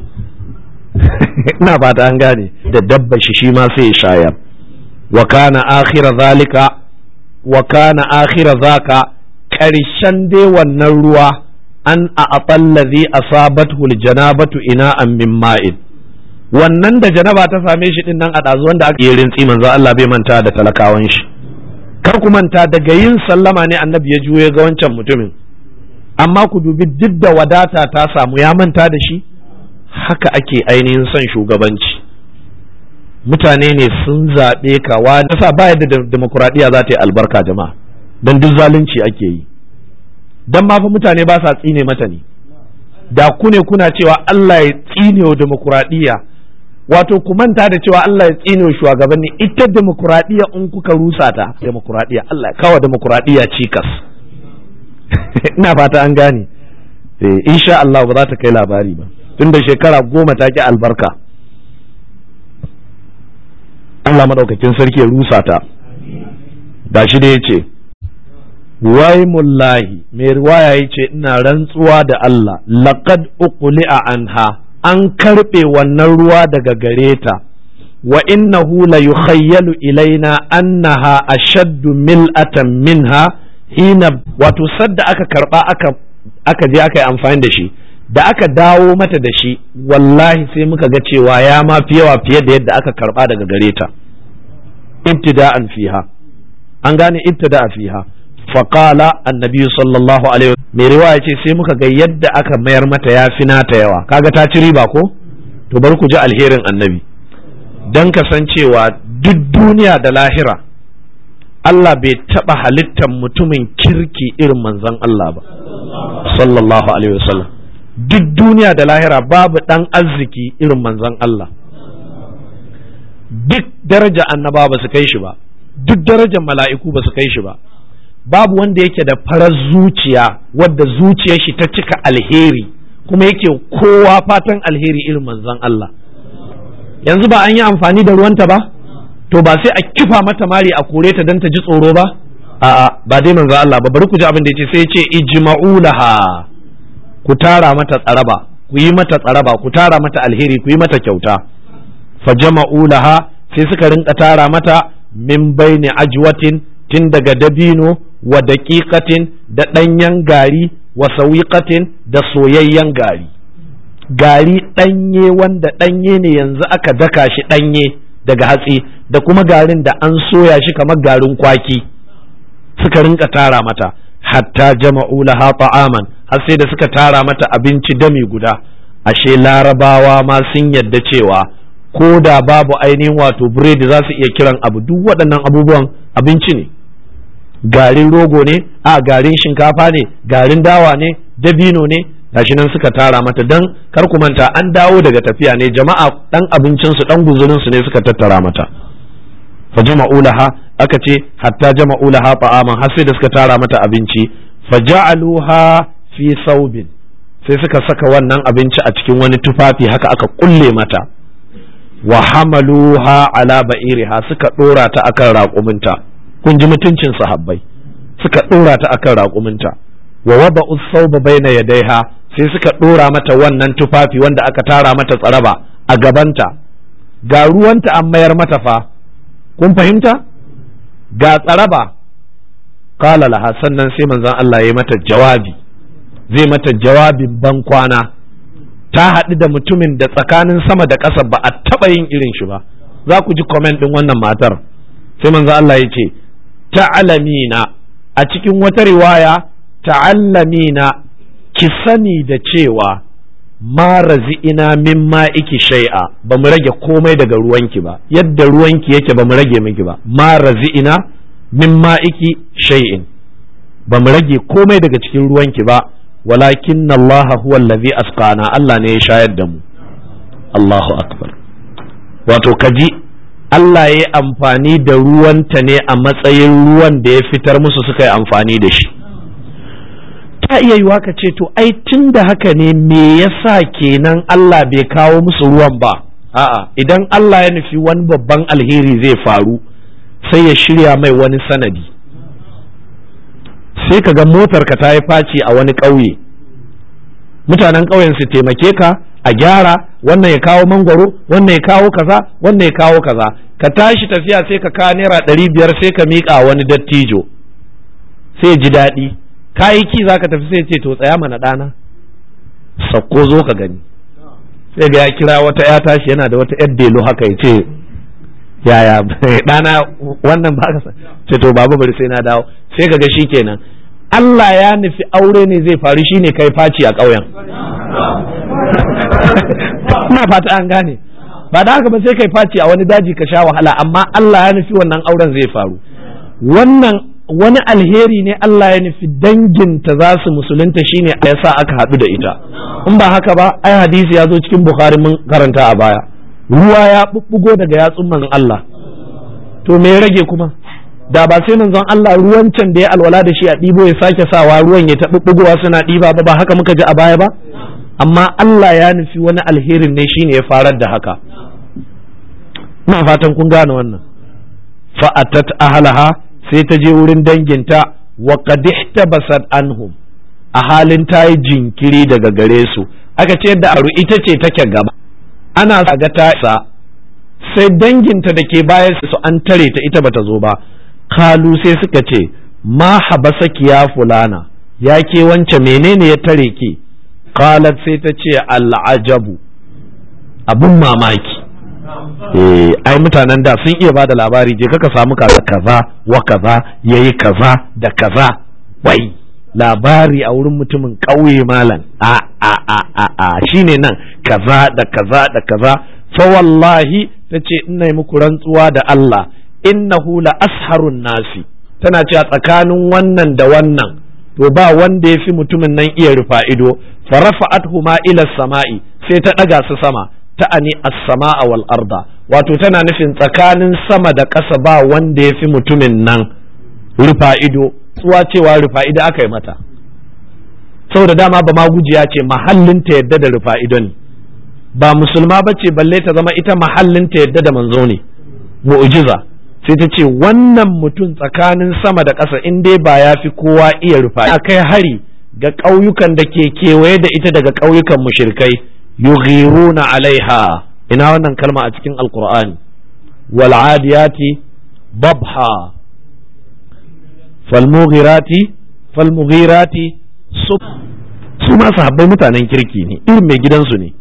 ina ba an gane da dabba shi shi ma sai shayar wa kana akhira zalika wa kana akhira zaka ƙarshen dai wannan ruwa an a aɓallazi asabathu janabatu ina an min ma'in wannan da janaba ta same shi din nan a ɗazu wanda aka yi rintsi manzo Allah bai manta da talakawan shi kar ku manta daga yin sallama ne annabi ya juye ga wancan mutumin amma ku dubi duk da wadata ta samu ya manta da shi haka ake ainihin son shugabanci mutane ne sun zaɓe ka wa sa ba yadda demokuraɗiyya za ta yi albarka jama'a don duk zalunci ake yi dan ma fa mutane ba sa tsine mata ne da ku ne kuna cewa Allah ya tsine wa demokuraɗiyya wato ku manta da cewa Allah ya tsine wa shugabanni ita demokuraɗiyya in kuka rusa ta demokuraɗiyya Allah ya kawo demokuraɗiyya cikas ina fata an gane eh insha Allah ba za ta kai labari ba tunda shekara goma ta ki albarka Allah madaukakin sarki ya rusa ta gashi da yace wai mullahi mai riwaya ya ce ina rantsuwa da Allah laqad uqli'a anha an karɓe wannan ruwa daga gare ta wa innahu la yukhayyalu ilaina annaha ashaddu mil'atan minha hina wato sadda aka karba aka aka je aka yi amfani da shi da aka dawo mata da shi wallahi sai muka ga cewa ya ma fi yawa fiye da yadda aka karba daga gare ta ibtida'an fiha an gane ibtida'a fiha faƙala annabi sallallahu alaihi mai riwaya ce sai muka ga yadda aka mayar mata ya fi nata yawa kaga ta ci riba ko to bari ku ji alherin annabi don kasancewa duk duniya da lahira Allah bai taɓa halittar mutumin kirki irin manzon Allah ba sallallahu alaihi wasallam duk duniya da lahira babu ɗan arziki irin manzon Allah duk daraja annaba ba su kai shi ba duk darajar mala'iku ba su kai shi ba babu wanda yake da farar zuciya wadda zuciyar shi ta cika alheri kuma yake kowa fatan alheri irin manzon Allah yanzu ba an yi amfani da ruwanta ba to ba sai a kifa mata mari a kore ta don ta ji tsoro ba a'a ba dai manzon Allah ba bari ku ji abin da yace sai ya ce ijma'u laha ku tara mata tsaraba ku yi mata tsaraba ku tara mata alheri ku yi mata kyauta fa jama'u laha sai suka rinka tara mata min baini ajwatin tun daga dabino wa daƙiƙatin da ɗanyen gari wa sawiƙatin da soyayyen gari gari ɗanye wanda ɗanye ne yanzu aka daka shi ɗanye daga hatsi da kuma garin da an soya shi kamar garin kwaki suka rinka tara mata hatta jama'u laha ta'aman har sai da suka tara mata abinci dami guda ashe larabawa ma sun yadda cewa ko da babu ainihin wato biredi za su iya kiran abu duk waɗannan abubuwan abinci ne garin rogo ne a garin shinkafa ne garin dawa ne dabino ne gashi nan suka tara mata dan kar ku manta an dawo daga tafiya ne jama'a dan abincinsu dan guzurinsu ne suka tattara mata fa jama'u laha aka ce hatta jama'u laha ta'aman har sai da suka tara mata abinci fa ja'aluha fi saubin sai suka saka wannan abinci a cikin wani tufafi haka aka kulle mata wa hamaluha ala ba'iriha suka dora ta akan raƙuminta kun ji mutuncin sahabbai suka dora ta akan raƙuminta wa wada'u sauba baina yadaiha sai suka dora mata wannan tufafi wanda aka tara mata tsaraba a gabanta ga ruwanta an mayar mata fa kun fahimta ga tsaraba kala laha sannan sai manzon Allah ya yi mata jawabi zai mata jawabin ban kwana ta haɗu da mutumin da tsakanin sama da ƙasa ba a taɓa yin irin shi ba za ku ji comment ɗin wannan matar sai manzon Allah ya ce ta'alamina a cikin wata riwaya ta'allamina ki sani da cewa ma razi'ina min ma'iki shay'a ba mu rage komai daga ruwanki ba yadda ruwanki yake ba mu rage miki ba ma razi'ina min ma'iki shay'in ba mu rage komai daga cikin ruwanki ba walakin Allah huwa allazi asqana Allah ne ya shayar da mu Allahu akbar wato kaji Allah ya yi amfani da ruwanta ne a matsayin ruwan da ya fitar musu suka yi amfani da shi ta iya yiwa ka ce to ai tun da haka ne me yasa kenan Allah bai kawo musu ruwan ba a'a idan Allah ya nufi wani babban alheri zai faru sai ya shirya mai wani sanadi sai ka ga motarka ta yi faci a wani ƙauye mutanen ƙauyen su taimake ka a gyara wannan ya kawo mangwaro wannan ya kawo kaza wannan ya kawo kaza ka tashi tafiya sai ka kawo naira ɗari biyar sai ka miƙa wani dattijo sai ji daɗi kayi ki za ka tafi sai ce to tsaya mana ɗana sakko zo ka gani sai ga ya kira wata ya tashi yana da wata yar delo haka ya ce yaya ɗana wannan ba ka ce to babu bari sai na dawo sai ka ga shi kenan Allah ya nufi aure ne zai faru shine kai faci a ƙauyen ina fata an gane ba da haka ba sai kai faci a wani daji ka sha wahala amma Allah ya nufi wannan auren zai faru wannan wani alheri ne Allah ya nufi danginta za su musulunta shine ya sa aka haɗu da ita in ba haka ba ai hadisi ya zo cikin bukhari mun karanta a baya ruwa ya bubbugo daga yatsun manzon Allah to me ya rage kuma da ba sai manzon Allah ruwan can da ya alwala da shi a ɗibo ya sake sawa ruwan ya ta bubbugowa suna ɗiba ba ba haka muka ji a baya ba amma Allah ya nufi wani alherin ne shine ya farar da haka ina fatan kun gane wannan fa'atat ahlaha sai ta je wurin danginta wa qad ihtabasat anhum a halin ta yi jinkiri daga gare su aka ce da aru ita ce take gaba ana ga ta isa sai danginta da ke baya su an tare ta ita bata zo ba kalu sai suka ce ma habasaki ya fulana ya ke wance menene ya tare ki qalat sai ta ce al'ajabu abun mamaki eh ai mutanen da sun iya bada labari je kaka samu kaza kaza wa kaza yayi kaza da kaza wai labari a wurin mutumin ƙauye malam a a a a a shine nan kaza da kaza da kaza fa wallahi tace ina muku rantsuwa da Allah innahu la asharun nasi tana cewa tsakanin wannan da wannan to ba wanda ya fi mutumin nan iya rufa ido fa rafa'athu ma ila sama'i sai ta daga su sama ta'ani as-sama'a wal arda wato tana nufin tsakanin sama da ƙasa ba wanda ya fi mutumin nan rufa ido tsuwa cewa rufa ido aka yi mata saboda dama ba ma gujiya ce mahallin ta yadda da rufa ido ne ba musulma ba ce balle ta zama ita mahallin ta yadda da manzo ne mu'jiza sai ta ce wannan mutum tsakanin sama da ƙasa in dai ba ya fi kowa iya rufa a kai hari ga ƙauyukan da ke kewaye da ita daga ƙauyukan mushrikai yughiruna alaiha ina wannan kalma a cikin alqur'ani wal adiyati babha fal mughirati fal mughirati su ma sahabbai mutanen kirki ne irin mai gidansu ne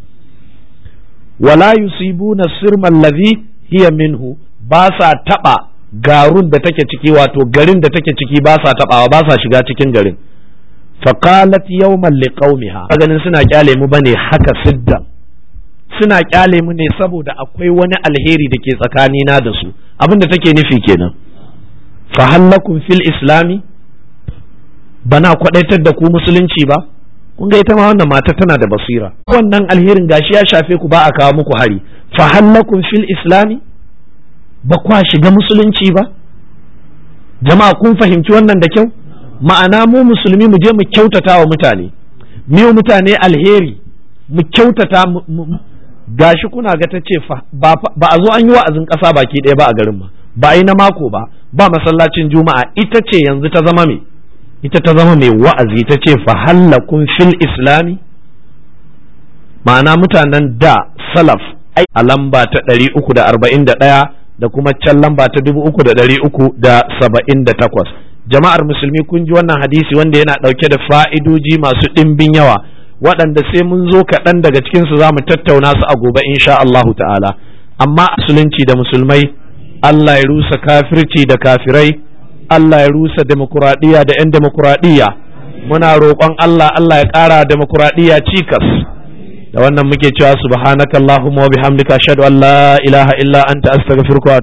wala yusibuna sirma allazi hiya minhu ba sa taba garun da take ciki wato garin da take ciki ba sa tabawa ba sa shiga cikin garin faqalat yawman liqaumiha ganin suna kyale mu bane haka siddan suna kyale mu ne saboda akwai wani alheri da ke tsakanina da su abin da take nufi kenan fahallakum fil islami bana kwadaitar da ku musulunci ba kun ga ita ma wannan mata tana da basira wannan alherin gashi ya shafe ku ba a kawo muku hari fahallakum fil islami ba kwa shiga musulunci ba jama'a kun fahimci wannan da kyau ma'ana mu musulmi mu je mu kyautata wa mutane mu mutane alheri mu kyautata gashi kuna ga ta ce ba a zo an yi wa'azin ƙasa baki ɗaya ba a garin ma ba a yi na mako ba ba masallacin juma'a ita ce yanzu ta zama me ita ta zama mai wa'azi ta ce fahallakun fil islami ma'ana mutanen da salaf ai a lamba ta ɗari uku da arba'in da ɗaya da kuma can lamba ta dubu uku da ɗari uku da saba'in da takwas jama'ar musulmi kun ji wannan hadisi wanda yana ɗauke da fa'idoji masu ɗimbin yawa waɗanda sai mun zo kaɗan daga cikinsu za mu tattauna su a gobe insha Allahu ta'ala amma musulunci da musulmai Allah ya rusa kafirci da kafirai Allah ya rusa demokuraɗiyya da 'yan demokuraɗiyya muna roƙon Allah Allah ya ƙara demokuraɗiyya cikas da wannan muke cewa subhanakallahumma wa bihamdika ashhadu an la ilaha illa anta astaghfiruka